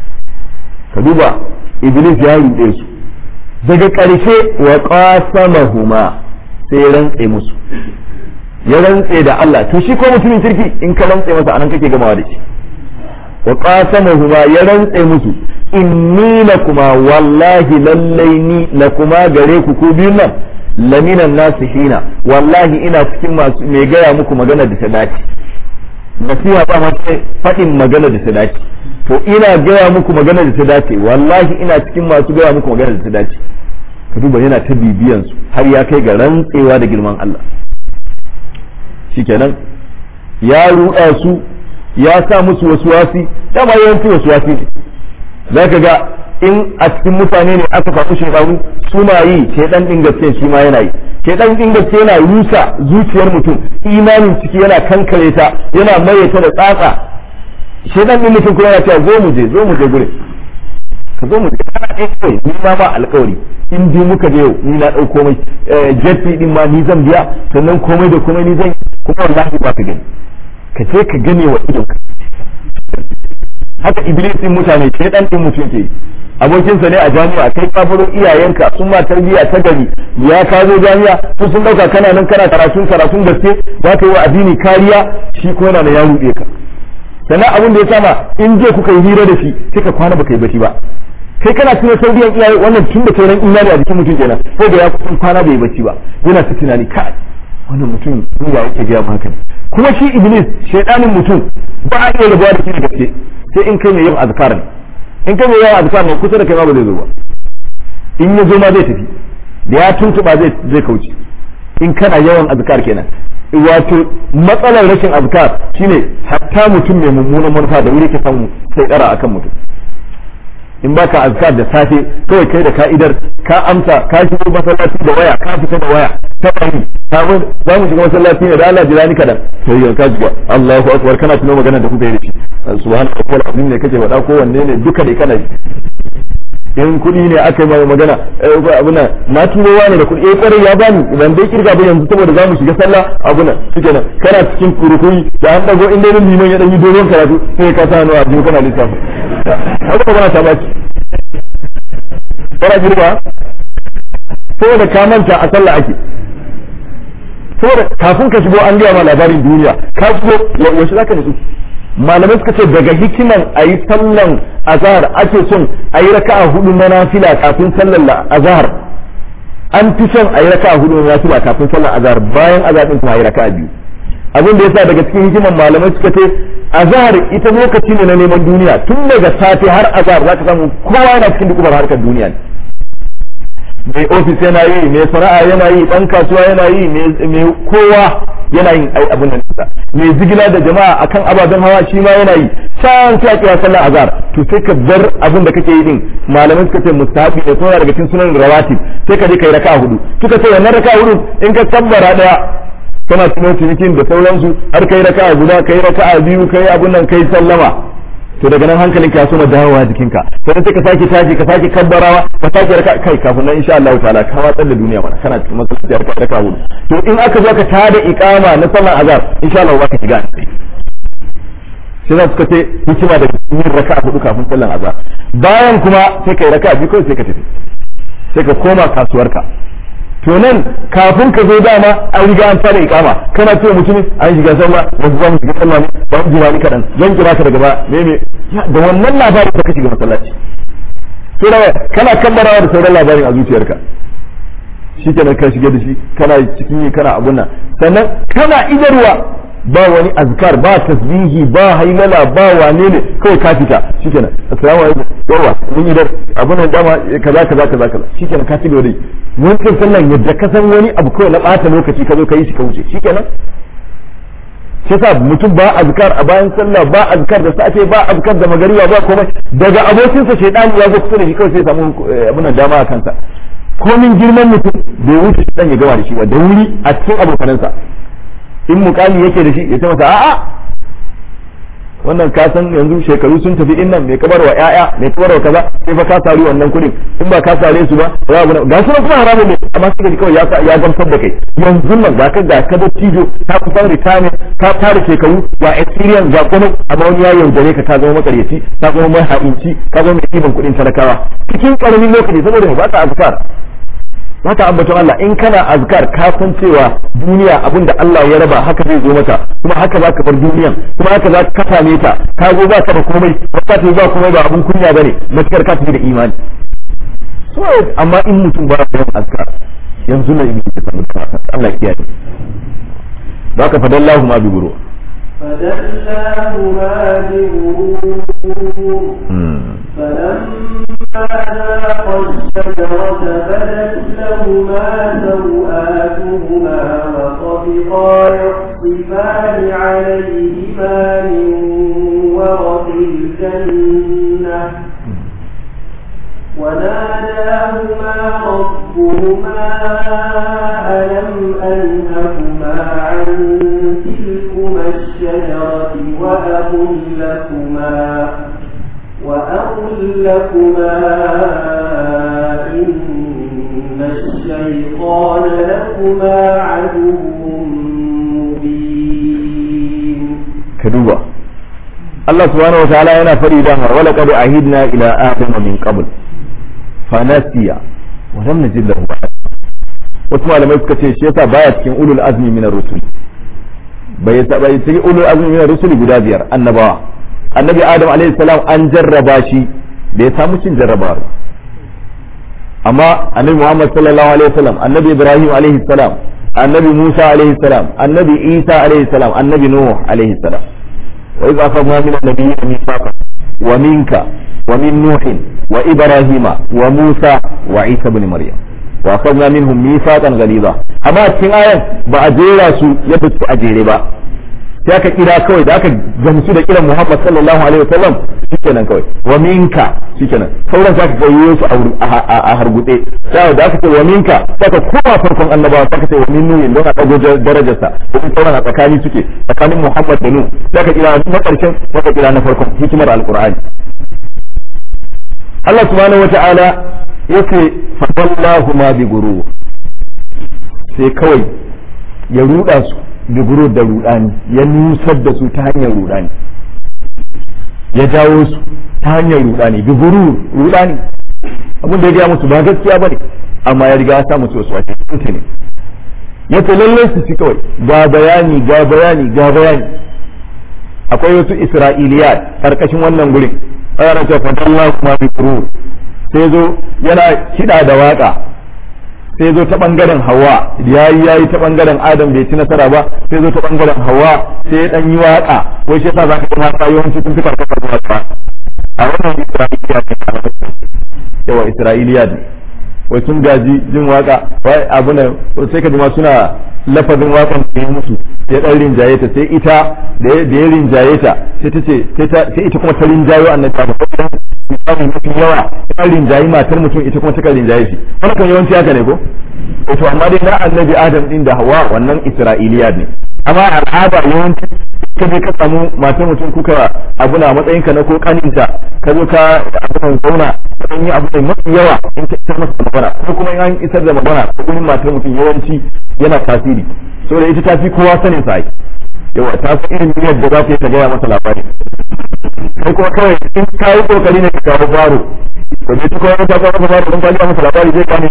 ka duba iblis ya ruɗe su daga ƙarshe wa qasamahuma sai ya rantse musu ya rantse da Allah to shi ko mutumin kirki in ka rantse masa anan kake gamawa da shi wa qasamahuma ya rantse musu inni lakuma wallahi lallai ni lakuma gare ku ku biyun nan laminan nasihina wallahi ina cikin masu mai gaya muku magana da ta dace nasiha ba ma faɗin magana da ta dace to ina gaya muku magana da ta dace wallahi ina cikin masu gaya muku magana da ta dace ka duba yana ta bibiyan su har ya kai ga rantsewa da girman Allah shikenan ya ruɗa su ya sa musu wasu wasi dama yawanci wasu wasi ne za ka ga in a cikin mutane ne aka faɗi shekaru suna yi shaidan ɗin gaske shi ma yana yi shaidan ɗin gaske yana rusa zuciyar mutum imanin ciki yana kankare ta yana maye ta da tsatsa shaidan ɗin mutum kuma yana cewa zo mu je zo mu je gure ka zo mu je kana ɗaya kawai ni ma ba alƙawari in dai muka je yau ni na ɗau komai jefi ɗin ma ni zan biya sannan komai da komai ni zan kuma wallahi ba ka gani ka je ka gane wa idonka haka iblis din mutane ke dan din mutum ke abokinsa ne a jami'a kai ka baro iyayenka sun ma tarbiyya ta gari ya ka zo jami'a su sun dauka kana nan kana karatun karatun gaske za ka yi wa addini kariya shi ko yana da ya ruɗe ka sannan abin da ya sama in je kuka yi hira da shi sai ka kwana baka yi bacci ba kai kana tuna tarbiyyar iyaye wannan tun da sauran imani a jikin mutum kenan ko da ya kusan kwana bai yi bacci ba yana ta tunani kai wannan mutum ya yake gaya maka kuma shi iblis shaidanin mutum ba a iya rabuwa da shi da gaske sai in kai mai yin azkar ne in kai mai yawan azkar ne kusa da kai ma ba zai zo ba in ya zo ma zai tafi da ya tuntuba zai zai kauce in kana yawan azkar kenan wato matsalar rashin azkar shine hatta mutum mai mummunan manufa da wuri ka samu sai dara akan mutum in baka azkar da safe kawai kai da ka'idar ka amsa ka shigo masallaci da waya ka fita da waya ta bani ka mun za mu shiga masallaci ne da Allah jira ni kadan sai yanka shiga Allahu akbar kana tuno magana da kuka yi da shi subhanallahi wal azim ne kake faɗa ko wanne ne duka dai kana in kuɗi ne aka yi magana abuna na turowa ne da kuɗi eh kwarai ya bani idan dai kirga ba yanzu saboda za mu shiga sallah abuna shikenan kana cikin kurukuri da an dago inda ne liman ya dan yi dogon karatu sai ka sa hannu a jikin kana lissafi haka magana ta baki kana girma saboda ka manta a sallah ake saboda kafin ka shigo an gaya ma labarin duniya ka shigo wasu zaka nutsu malamai suka ce daga hikiman a yi sallan azahar ake son a yi raka'a hudu na nafila kafin sallan azahar an fi son a yi raka'a hudu na nafila kafin sallan azahar bayan azahar din kuma a yi raka'a biyu abin da yasa daga cikin hikiman malamai suka ce azahar ita lokaci ne na neman duniya tun daga safe har azahar zaka samu kowa yana cikin dukubar harkar duniya mai ofis yana yi mai sana'a yana yi dan kasuwa yana yi mai kowa yana yin ai abin nan mai zigila da jama'a akan ababen hawa shi ma yana yi can sai kira sallar azhar to sai ka bar abin da kake yi din malamai suka ce mustahabi ne kuma daga cikin sunan rawatib sai ka je kai raka'a hudu suka ce wannan raka'a hudu in ka tabbara daya kana tuno cinikin da sauransu har kai raka'a guda kai raka'a biyu kai abin nan kai sallama to daga nan hankalin ka soma dawowa jikinka sai sai ka sake tashi ka sake kabbarawa ka sake raka kai kafin nan insha Allah ta'ala ka watsar da duniya mana kana cikin masallaci ka raka hudu to in aka zo ka tada iqama na sallar azhar insha Allah za ka shiga sai za su ce hikima da yin raka hudu kafin sallar azhar bayan kuma sai kai raka biyu kawai sai ka tafi sai ka koma kasuwarka to nan kafin ka zo dama an riga an tada ikama kana cewa mutumin an shiga sallah ba su zamu shiga sallah ne ba mu jira ni kadan zan kira ka daga ba me me da wannan labarin da ka shiga masallaci to da kana kammarawa da sauran labarin a zuciyarka shikenan ka shiga da shi kana cikin yi kana abun nan sannan kana idarwa ba wani azkar ba tasbihi ba hailala ba wane ne kawai ka fita shikenan assalamu alaikum yawa mun idar abun nan dama kaza kaza kaza kaza shikenan ka ci gaba da wancan sallan yadda ka san wani abu kawai na ɓata lokaci ka zo ka yi shi ka wuce shikenan shi yasa mutum ba azkar a bayan sallah ba azkar da safe ba azkar da magariba ba komai daga abokinsa shaidani ya zo kusa da shi kawai sai ya samu abin dama a kansa komin girman mutum bai wuce shi ya gama da shi ba da wuri a cikin abokanansa in mukami yake da shi ya ce masa a'a wannan ka san yanzu shekaru sun tafi in nan mai kabar wa ƴaƴa mai kabar wa kaza sai fa ka sari wannan kudin in ba ka sare su ba za ku ga su kuma haramun ne amma suka ji kawai ya ya gamsar da kai yanzu nan ga ka ga ka da tijo ta kusan retirement ka tare shekaru ga experience ga kuma amma wani ya yaudare ka ka zama makaryaci ka zama mai ha'inci ka zama mai ɗiban kuɗin talakawa cikin ƙaramin lokaci saboda ba ka azkar haka ambaton Allah in kana azkar ka san cewa duniya abin da Allah ya raba haka zai zo maka kuma haka za ka bar duniyan kuma haka za ka same ta ka zo ba ka da komai ba ka ta ba komai ba abin kunya bane matakar ka tafi da imani so amma in mutum ba ya yin azkar yanzu na yi da sanin Allah ya kiyaye za ka fadallahu ma bi guru فدلاهما بغرور فلما ذاقا الشجرة بدت لهما سوآتهما وطفقا يخصفان عليهما من ورق الجنة وناداهما ربهما ألم أنهكما عن تلكما الشجرة وأقل لكما وأقل لكما إن الشيطان لكما عدو مبين كدوبا الله سبحانه وتعالى yana fari da wala qad ahidna ila adama min qabl fanasiya wa lam najid lahu wasu malamai suka ce shi yasa baya cikin ulul azmi min ar-rusul bai bai cikin ulul azmi min ar-rusul guda biyar annabawa annabi adam alaihi salam an jarraba shi da ya samu cin jarrabawa amma annabi muhammad sallallahu alaihi wasallam annabi ibrahim alaihi salam annabi musa alaihi salam annabi isa alaihi salam annabi nuh alaihi salam wa idh akhadna min an-nabiyyin mithaqa wa minka wa min nuh wa ibrahima wa musa wa isa ibn maryam wa akhadna minhum mithaqan ghaliza amma cikin ayan ba a jera su yadda su a jere ba sai aka kira kawai da aka gamsu da kiran Muhammad sallallahu alaihi wasallam shikenan kawai wa minka shikenan sauran sai aka gayyo su a hargutse sai da aka ce wa minka sai ka koma farkon annabawa sai aka ce wa min nuhin don a dago darajarsa domin sauran a tsakani suke tsakanin Muhammad da Nuh sai aka kira na karshen sai aka kira na farkon hikimar alqur'ani Allah subhanahu wata'ala yace fadallahu ma bi guru sai kawai ya ruda su biguro da rudani ya nusar da su ta hanyar rudani ya jawo su ta hanyar rudani biguru rudani abin da ya gaya musu ba gaskiya ba ne amma ya riga ya sa musu wasu wace kuta ne ya ce lallai su ci kawai ga bayani ga bayani ga bayani akwai wasu isra'iliyat karkashin wannan gurin ana ce fadallah kuma biguru sai zo yana kiɗa da waka sai zo ta bangaren hawa yayi yayi ta bangaren adam bai ci nasara ba sai zo ta bangaren hawa sai ya dan yi waka wai shi yasa zaka ga mata yawanci sun fi karkata da waka a wannan isra'iliya ne yawa isra'iliya ne wai sun gaji jin waka wai abu ne sai ka ji ma suna lafazin wakan da ya mutu ya dan rinjaye ta sai ita da ya rinjaye ta sai ta ce sai ita kuma ta rinjayo annabi ta misali mafi yawa ta rinjayi matar mutum ita kuma ta rinjaye shi wannan kan yawanci haka ne ko to amma dai na annabi adam din da hawa wannan isra'iliya ne amma al'ada yawanci ka je ka samu matan mutum kuka abu na matsayin ka na ko kaninta ka zo ka abu zauna ka yi abu da mafi yawa in ka isar masa magana ko kuma in an isar da magana ko gurin matar mutum yawanci yana tasiri saboda ita ta fi kowa sanin sa yawa ta san irin niyyar da za ta yi ta gaya masa labari kai kuma kawai in ka yi kokari ne ka kawo faro ko je ta kawai ta kawo masa faro don ka gaya masa labari zai gane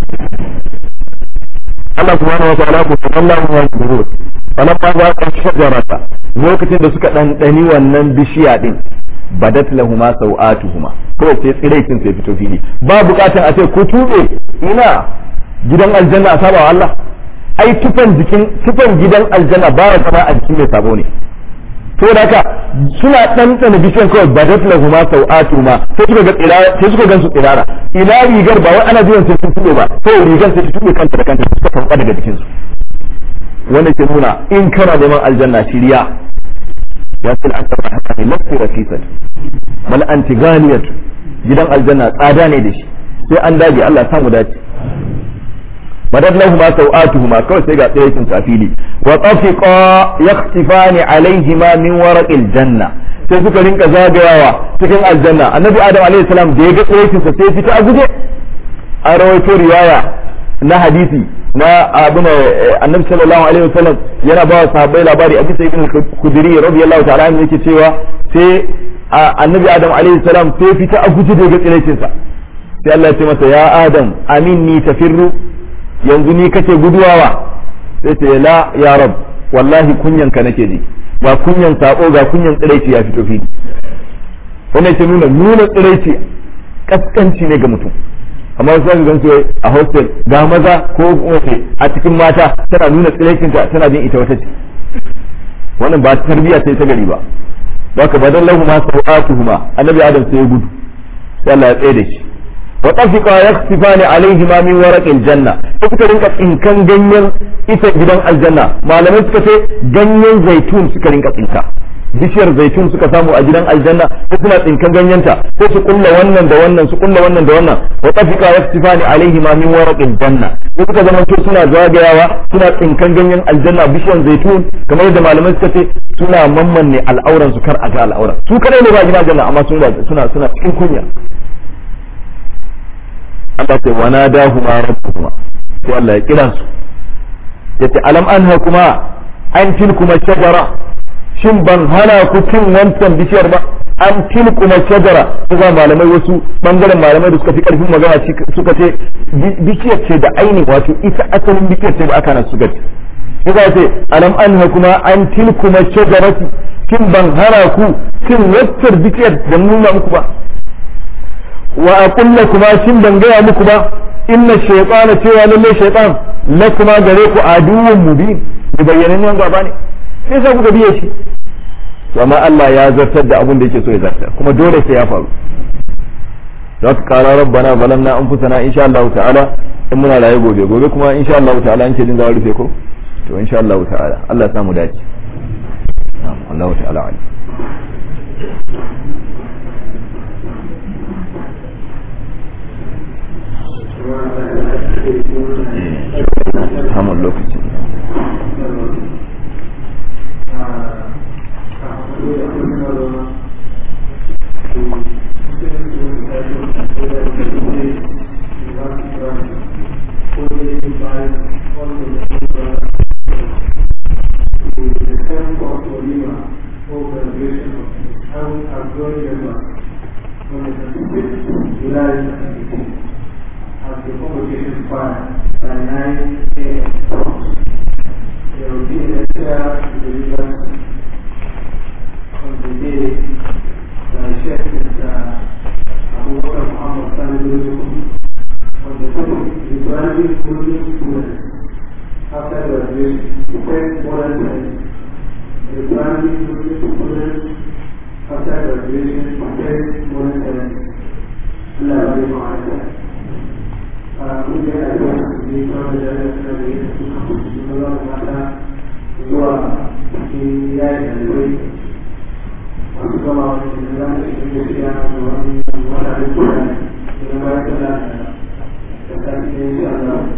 Allah subhanahu wa ta'ala ku sallallahu alaihi wa sallam wannan ba za ka shajarata lokacin da suka ɗanɗani wannan bishiya din badat lahuma sau'atuhuma kawai sai tsiraitin sai fito fili ba bukatan a ce ku tube ina gidan aljanna a saba Allah ai tufan jikin tufan gidan aljanna ba ya zama a jikin mai sabo ne to da haka suna ɗanɗana bishiyan kawai badat lahuma sau'atuhuma sai suka ga tsirara sai suka gansu tsirara ina rigar ba wai ana jiran sai sun tube ba kawai rigar sai ta tube kanta da kanta suka fanka daga jikinsu wanda ke nuna in kana neman aljanna shirya ya fi al'asar haka ne lafi rafisat mal antiganiyat gidan aljanna tsada ne da shi sai an dage Allah samu dace madad lahu ma sau'atuhuma kawai sai ga tsayin sa fili wa tafiqa yakhtifani alaihima min waraqil janna sai suka rinka zagayawa cikin aljanna annabi adam alaihi salam da ya ga tsayin sa sai fita a guje a rawaito riwaya na hadisi na abin annabi sallallahu alaihi wasallam yana ba wa sahabbai labari a bisa ibn khudri radiyallahu ta'ala anhu yake cewa sai annabi adam alaihi salam sai fita a guje daga tsiraicin sa sai Allah ya ce masa ya adam aminni tafirru yanzu ni kace guduwawa sai ce la ya rab wallahi kunyan ka nake ji ba kunyan sako ga kunyan tsiraici ya fito fili wannan ke nuna nuna tsiraici kaskanci ne ga mutum amma wasu zaka gansu a hostel ga maza ko wace a cikin mata tana nuna tsiraicinta tana jin ita wata ce wannan ba tarbiya sai ta gari ba da ka badan lahu ma sau'atuhuma annabi adam sai ya gudu sai Allah ya tsaye da shi wa tafiqa yaksifani alaihi ma min waraqil janna sai suka rinka tsinkan ganyen ita gidan aljanna malamai suka ce ganyen zaitun suka rinka tsinka bishiyar zaitun suka samu a gidan aljanna sai suna tsinkan ganyenta sai su kulla wannan da wannan su kulla wannan da wannan wa tafika yastifani alaihi ma min waraqil janna sai suka zama to suna zagayawa suna tsinkan ganyen aljanna bishiyar zaitun kamar yadda malamai suka ce suna mammanne al'auran su kar a ga al'auran su kadai ne ba gidan aljanna amma suna suna suna cikin kunya Allah ce wa nadahuma rabbuhuma sai Allah ya kira su yace alam anha kuma an tilkuma shajara shin ban hana ku cin wancan bishiyar ba an tilkuma shajara kuma malamai wasu bangaren malamai da suka fi karfin magana suka ce bishiyar ce da aini wato ita asalin bishiyar ce da aka na suka ce suka ce alam an kuma an tilkuma shajarati shin ban hana ku cin wancan bishiyar da nuna muku ba wa aqulla kuma shin ban gaya muku ba inna shaytana cewa lalle shaytan lakuma gare ku aduwwun mubin da bayyanannen gaba ne sai sa kuka biye shi amma Allah ya zartar da abin da yake so ya zartar kuma dole sai ya faru za ka kara rabbana zalamna anfusana insha Allah ta'ala in muna raye gobe gobe kuma insha Allah ta'ala an ce din za a rufe ko to insha Allah ta'ala Allah ya samu dace Allah ta'ala ali samun lokaci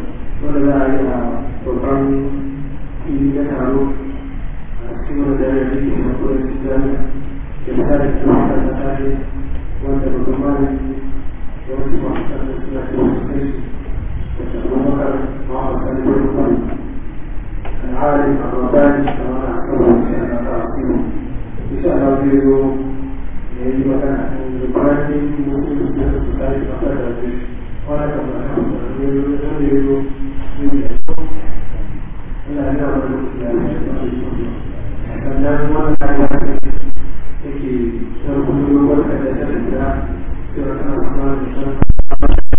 Thank you. aiki na kudin jami'a da misali da kuma da tare wanda babban malami da wasu masu kanin suna da wasu kai da sabon makar ma'aikata da wani kwanu العالم الرباني كما نعتبر ان شاء الله تعالى ان شاء الله يريد يجب ان يقاتل مسلم في ذلك فقد قال كما يريد يريد إلى أن يعمل sannan wannan ya ce yake sarkun dogon da ta da ta cewa tana kuma da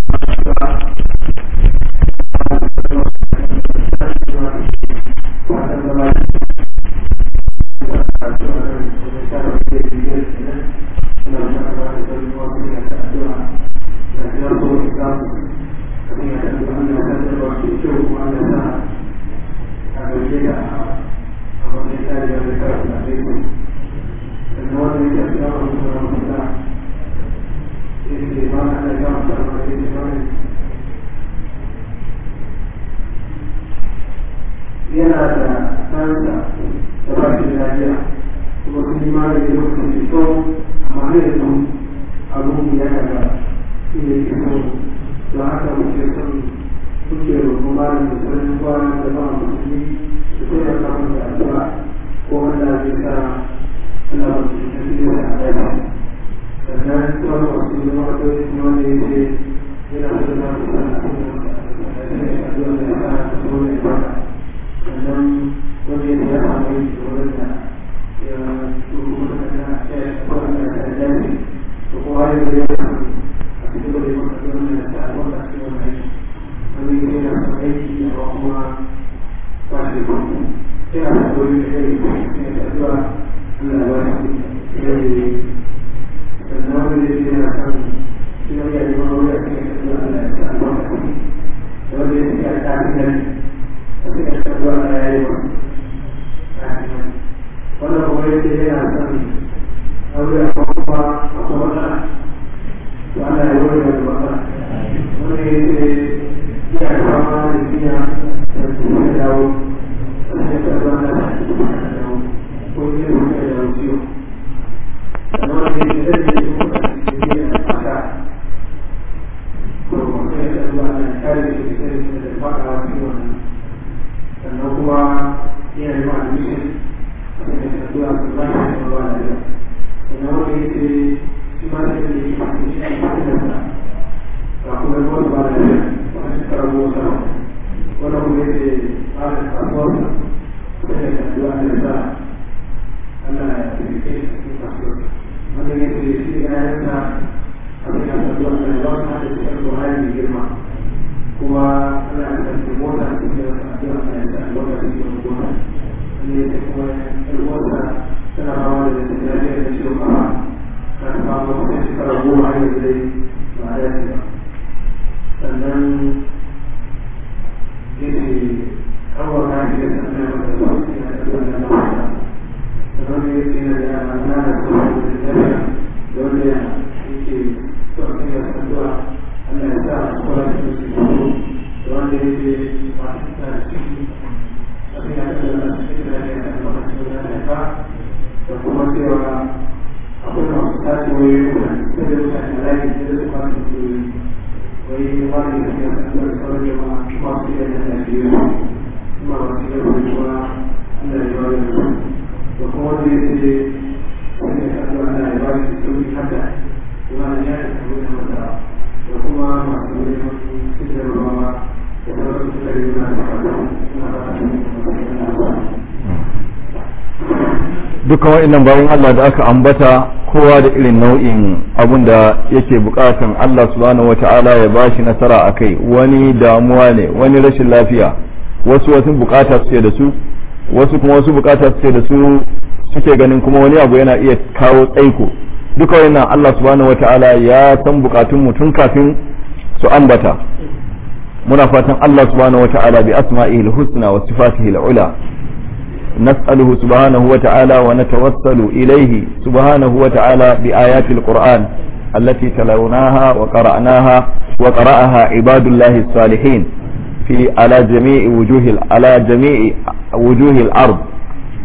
yana da ɗansa da ba shi da lafiya kuma sun yi magani lokacin da kyau amma ne da sun abun ya kaga shi ne ke so don haka muke son muke roƙon magani da sanin kwana da ba musulmi su kai da samun da addu'a ko wanda zai sa ana mutum da shi da addu'a sannan kuma wasu yi ma'adoi kuma wanda ya ce yana so da su sana kuma da addu'a da ya sa ta so da ya sannan wanda ya ya samu yi da wurin da ya turu da kana ya kwanan da ta dace to ko har da ya samu a cikin da ya maka da wannan da ta wanda cikin wannan aiki wani ya yana son aiki amma kuma ba shi da sai a sa wani da ya yi ya ta zuwa Allah ya ba shi ya yi sannan wani da ya yana son shi ne ya yi wani ya kai ta zuwa Allah ya ta albarka da wanda ya ce ya ta fi tapi kedua saya itu pada mulai dia akan ada apa apa mana mana yang boleh dibuat mulai dia sama dia dan semua tahu saya kedua tahu punya punya tahu sih kalau dia dia dia ada kalau saya kedua kali kita kita dapat hasil sannan kuma yana yi ma'a mishin a cikin tafiya su ba shi da ba da yau sannan wanda ya ce shi ma sai da yi masu shi a cikin da sa ga kuma yi wasu ba da yau wani shekara goma sa wanda kuma ya ce ba da kasuwarsa sai da tafiya da sa Allah ya tafi kai a cikin kasuwar wanda ya ce shi da yayansa a cikin tafiya da ya wasu hada cikin Buhari mai girma kuma ana da mota a cikin addu'a a yanzu a lokacin da gona ne ta kuma yar mota tana hawa da ta lafiya da ciwon kafa ta fama wata shekara goma a yanzu dai ba a dace ba sannan ya ce kawai na fi da sannan ya mata zuwa cikin addu'a da na mata sannan ya ce na da yana na da sauran da lafiya da wanda yake sauran ya addu'a Allah ya sa a tsoron da su da wanda ya ce masu da ciki a cikin yadda da su ke da ya kan zama cikin da ya ka da kuma cewa akwai masu tashi wani mutane sai da mutane lafi da su kwasu su wai wani da ya san da sauran jama'a masu iya da ya fiye kuma masu iya da kuma Allah ya ba da da kuma wanda ya ce sai da kan Allah ya ba shi sauki haka kuma ya yi kamar da mata da kuma masu neman cikin ruwa da sauran su kare na da fata na fata dukkan wa'annan bayan Allah da aka ambata kowa da irin nau'in abun da yake bukatan Allah subhanahu wata'ala ya bashi nasara a kai wani damuwa ne wani rashin lafiya wasu wasu bukata suke da su wasu kuma wasu bukata suke da su suke ganin kuma wani abu yana iya kawo tsaiko duka wannan Allah subhanahu wata'ala ya san bukatun mu tun kafin su ambata muna fatan Allah subhanahu wata'ala bi asma'ihi al-husna wa sifatihi al-ula نسأله سبحانه وتعالى ونتوسل إليه سبحانه وتعالى بآيات القرآن التي تلوناها وقرأناها وقرأها عباد الله الصالحين في على جميع وجوه على جميع وجوه الأرض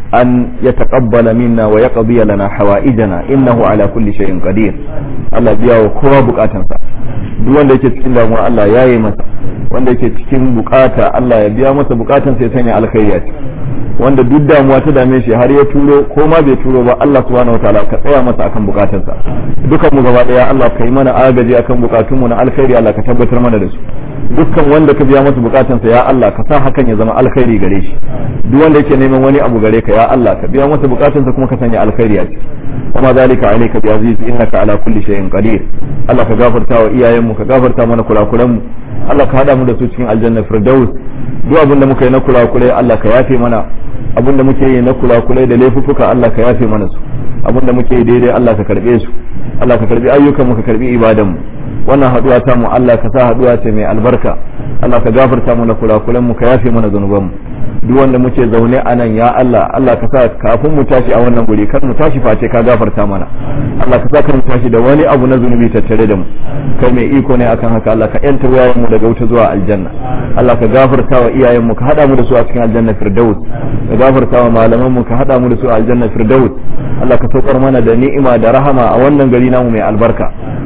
أن يتقبل منا ويقضي لنا حوائجنا إنه على كل شيء قدير الله بيا وكوا بكاتنسا duk wanda yake cikin damuwa Allah ya yi masa wanda yake cikin bukata Allah ya biya masa bukatan sai sanya alkhairi a ciki wanda duk damuwa ta dame shi har ya turo ko ma bai turo ba Allah subhanahu wataala ka tsaya masa akan bukatansa dukan mu gaba daya Allah ka yi mana agaji akan bukatunmu na alkhairi Allah ka tabbatar mana da su dukkan wanda ka biya masa bukatansa ya Allah ka sa hakan ya zama alkhairi gare shi duk wanda yake neman wani abu gare ka ya Allah ka biya masa bukatansa kuma ka sanya alkhairi a ciki وما ذلك عليك بعزيز إنك على كل شيء قدير الله كغفرتا وإيايم كغفرتا mana kulakulanmu Allah ka hada mu da su cikin aljanna firdaus duk abin da muka yi na kulakulai Allah ka yafe mana abin da muke yi na kulakulai da laifuffuka Allah ka yafe mana su abin da muke yi daidai Allah ka karbe su Allah ka karbi ayyukan mu ka karbi ibadan mu wannan haduwa ta mu Allah ka sa haduwa ce mai albarka Allah ka gafarta mana kulakulan mu ka yafe mana zanuban mu duk wanda muke zaune a nan ya Allah Allah ka sa kafin mu tashi a wannan guri kar mu tashi face ka gafarta mana Allah ka sa kar mu tashi da wani abu na zunubi tattare da mu kai mai iko ne akan haka Allah ka yanta wayayen mu daga wuta zuwa aljanna Allah ka gafarta wa iyayen mu ka hada mu da su a cikin aljanna firdaus ka gafarta wa malaman mu ka hada mu da su a aljanna firdaus Allah ka saukar mana da ni'ima da rahama a wannan gari namu mai albarka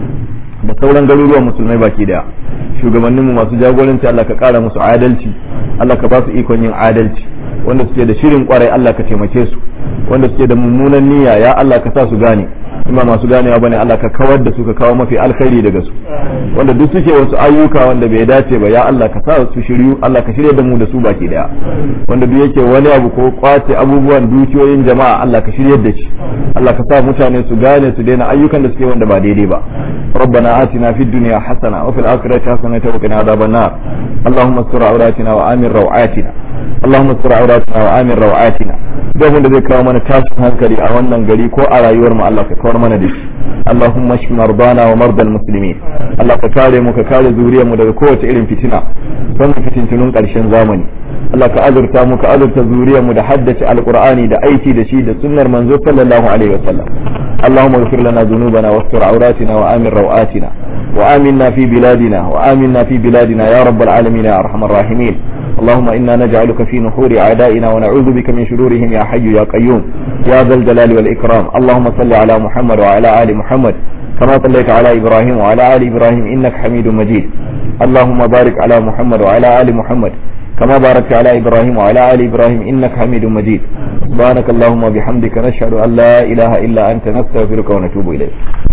da sauran garuruwan musulmai baki daya shugabanninmu masu jagoranci Allah ka kara musu adalci Allah ka ba su ikon yin adalci wanda suke da shirin kwarai Allah ka taimake su wanda suke da mummunan niyya ya Allah ka sa su gane in ba masu ganewa bane Allah ka kawar da su ka kawo mafi alkhairi daga su wanda duk suke wasu ayyuka wanda bai dace ba ya Allah ka sa su shiryu Allah ka shirya da mu da su baki daya wanda duk yake wani abu ko kwace abubuwan dukiyoyin jama'a Allah ka shiryar da shi Allah ka sa mutane su gane su daina ayyukan da suke wanda ba daidai ba ربنا آتنا في الدنيا حسنة وفي الآخرة حسنة وقنا عذاب النار اللهم استر عوراتنا وآمن روعاتنا اللهم استر عوراتنا وآمن روعاتنا duk wanda zai kawo mana tashin hankali a wannan gari ko a rayuwar mu Allah ka kawar mana da shi Allahumma shfi mardana wa mardal muslimin Allah ka kare mu ka kare zuriyar mu daga kowace irin fitina don fitintunun karshen zamani Allah ka azurta mu ka azurta zuriyar mu da haddace alqur'ani da aiki da shi da sunnar manzo sallallahu alaihi wasallam اللهم اغفر لنا ذنوبنا واستر عوراتنا وآمن روآتنا وآمنا في بلادنا وآمنا في بلادنا يا رب العالمين يا أرحم الراحمين اللهم إنا نجعلك في نحور أعدائنا ونعوذ بك من شرورهم يا حي يا قيوم يا ذا الجلال والإكرام اللهم صل على محمد وعلى آل محمد كما صليت على إبراهيم وعلى آل إبراهيم إنك حميد مجيد اللهم بارك على محمد وعلى آل محمد كما باركت على إبراهيم وعلى آل إبراهيم إنك حميد مجيد سبحانك اللهم وبحمدك نشهد أن لا إله إلا أنت نستغفرك ونتوب إليك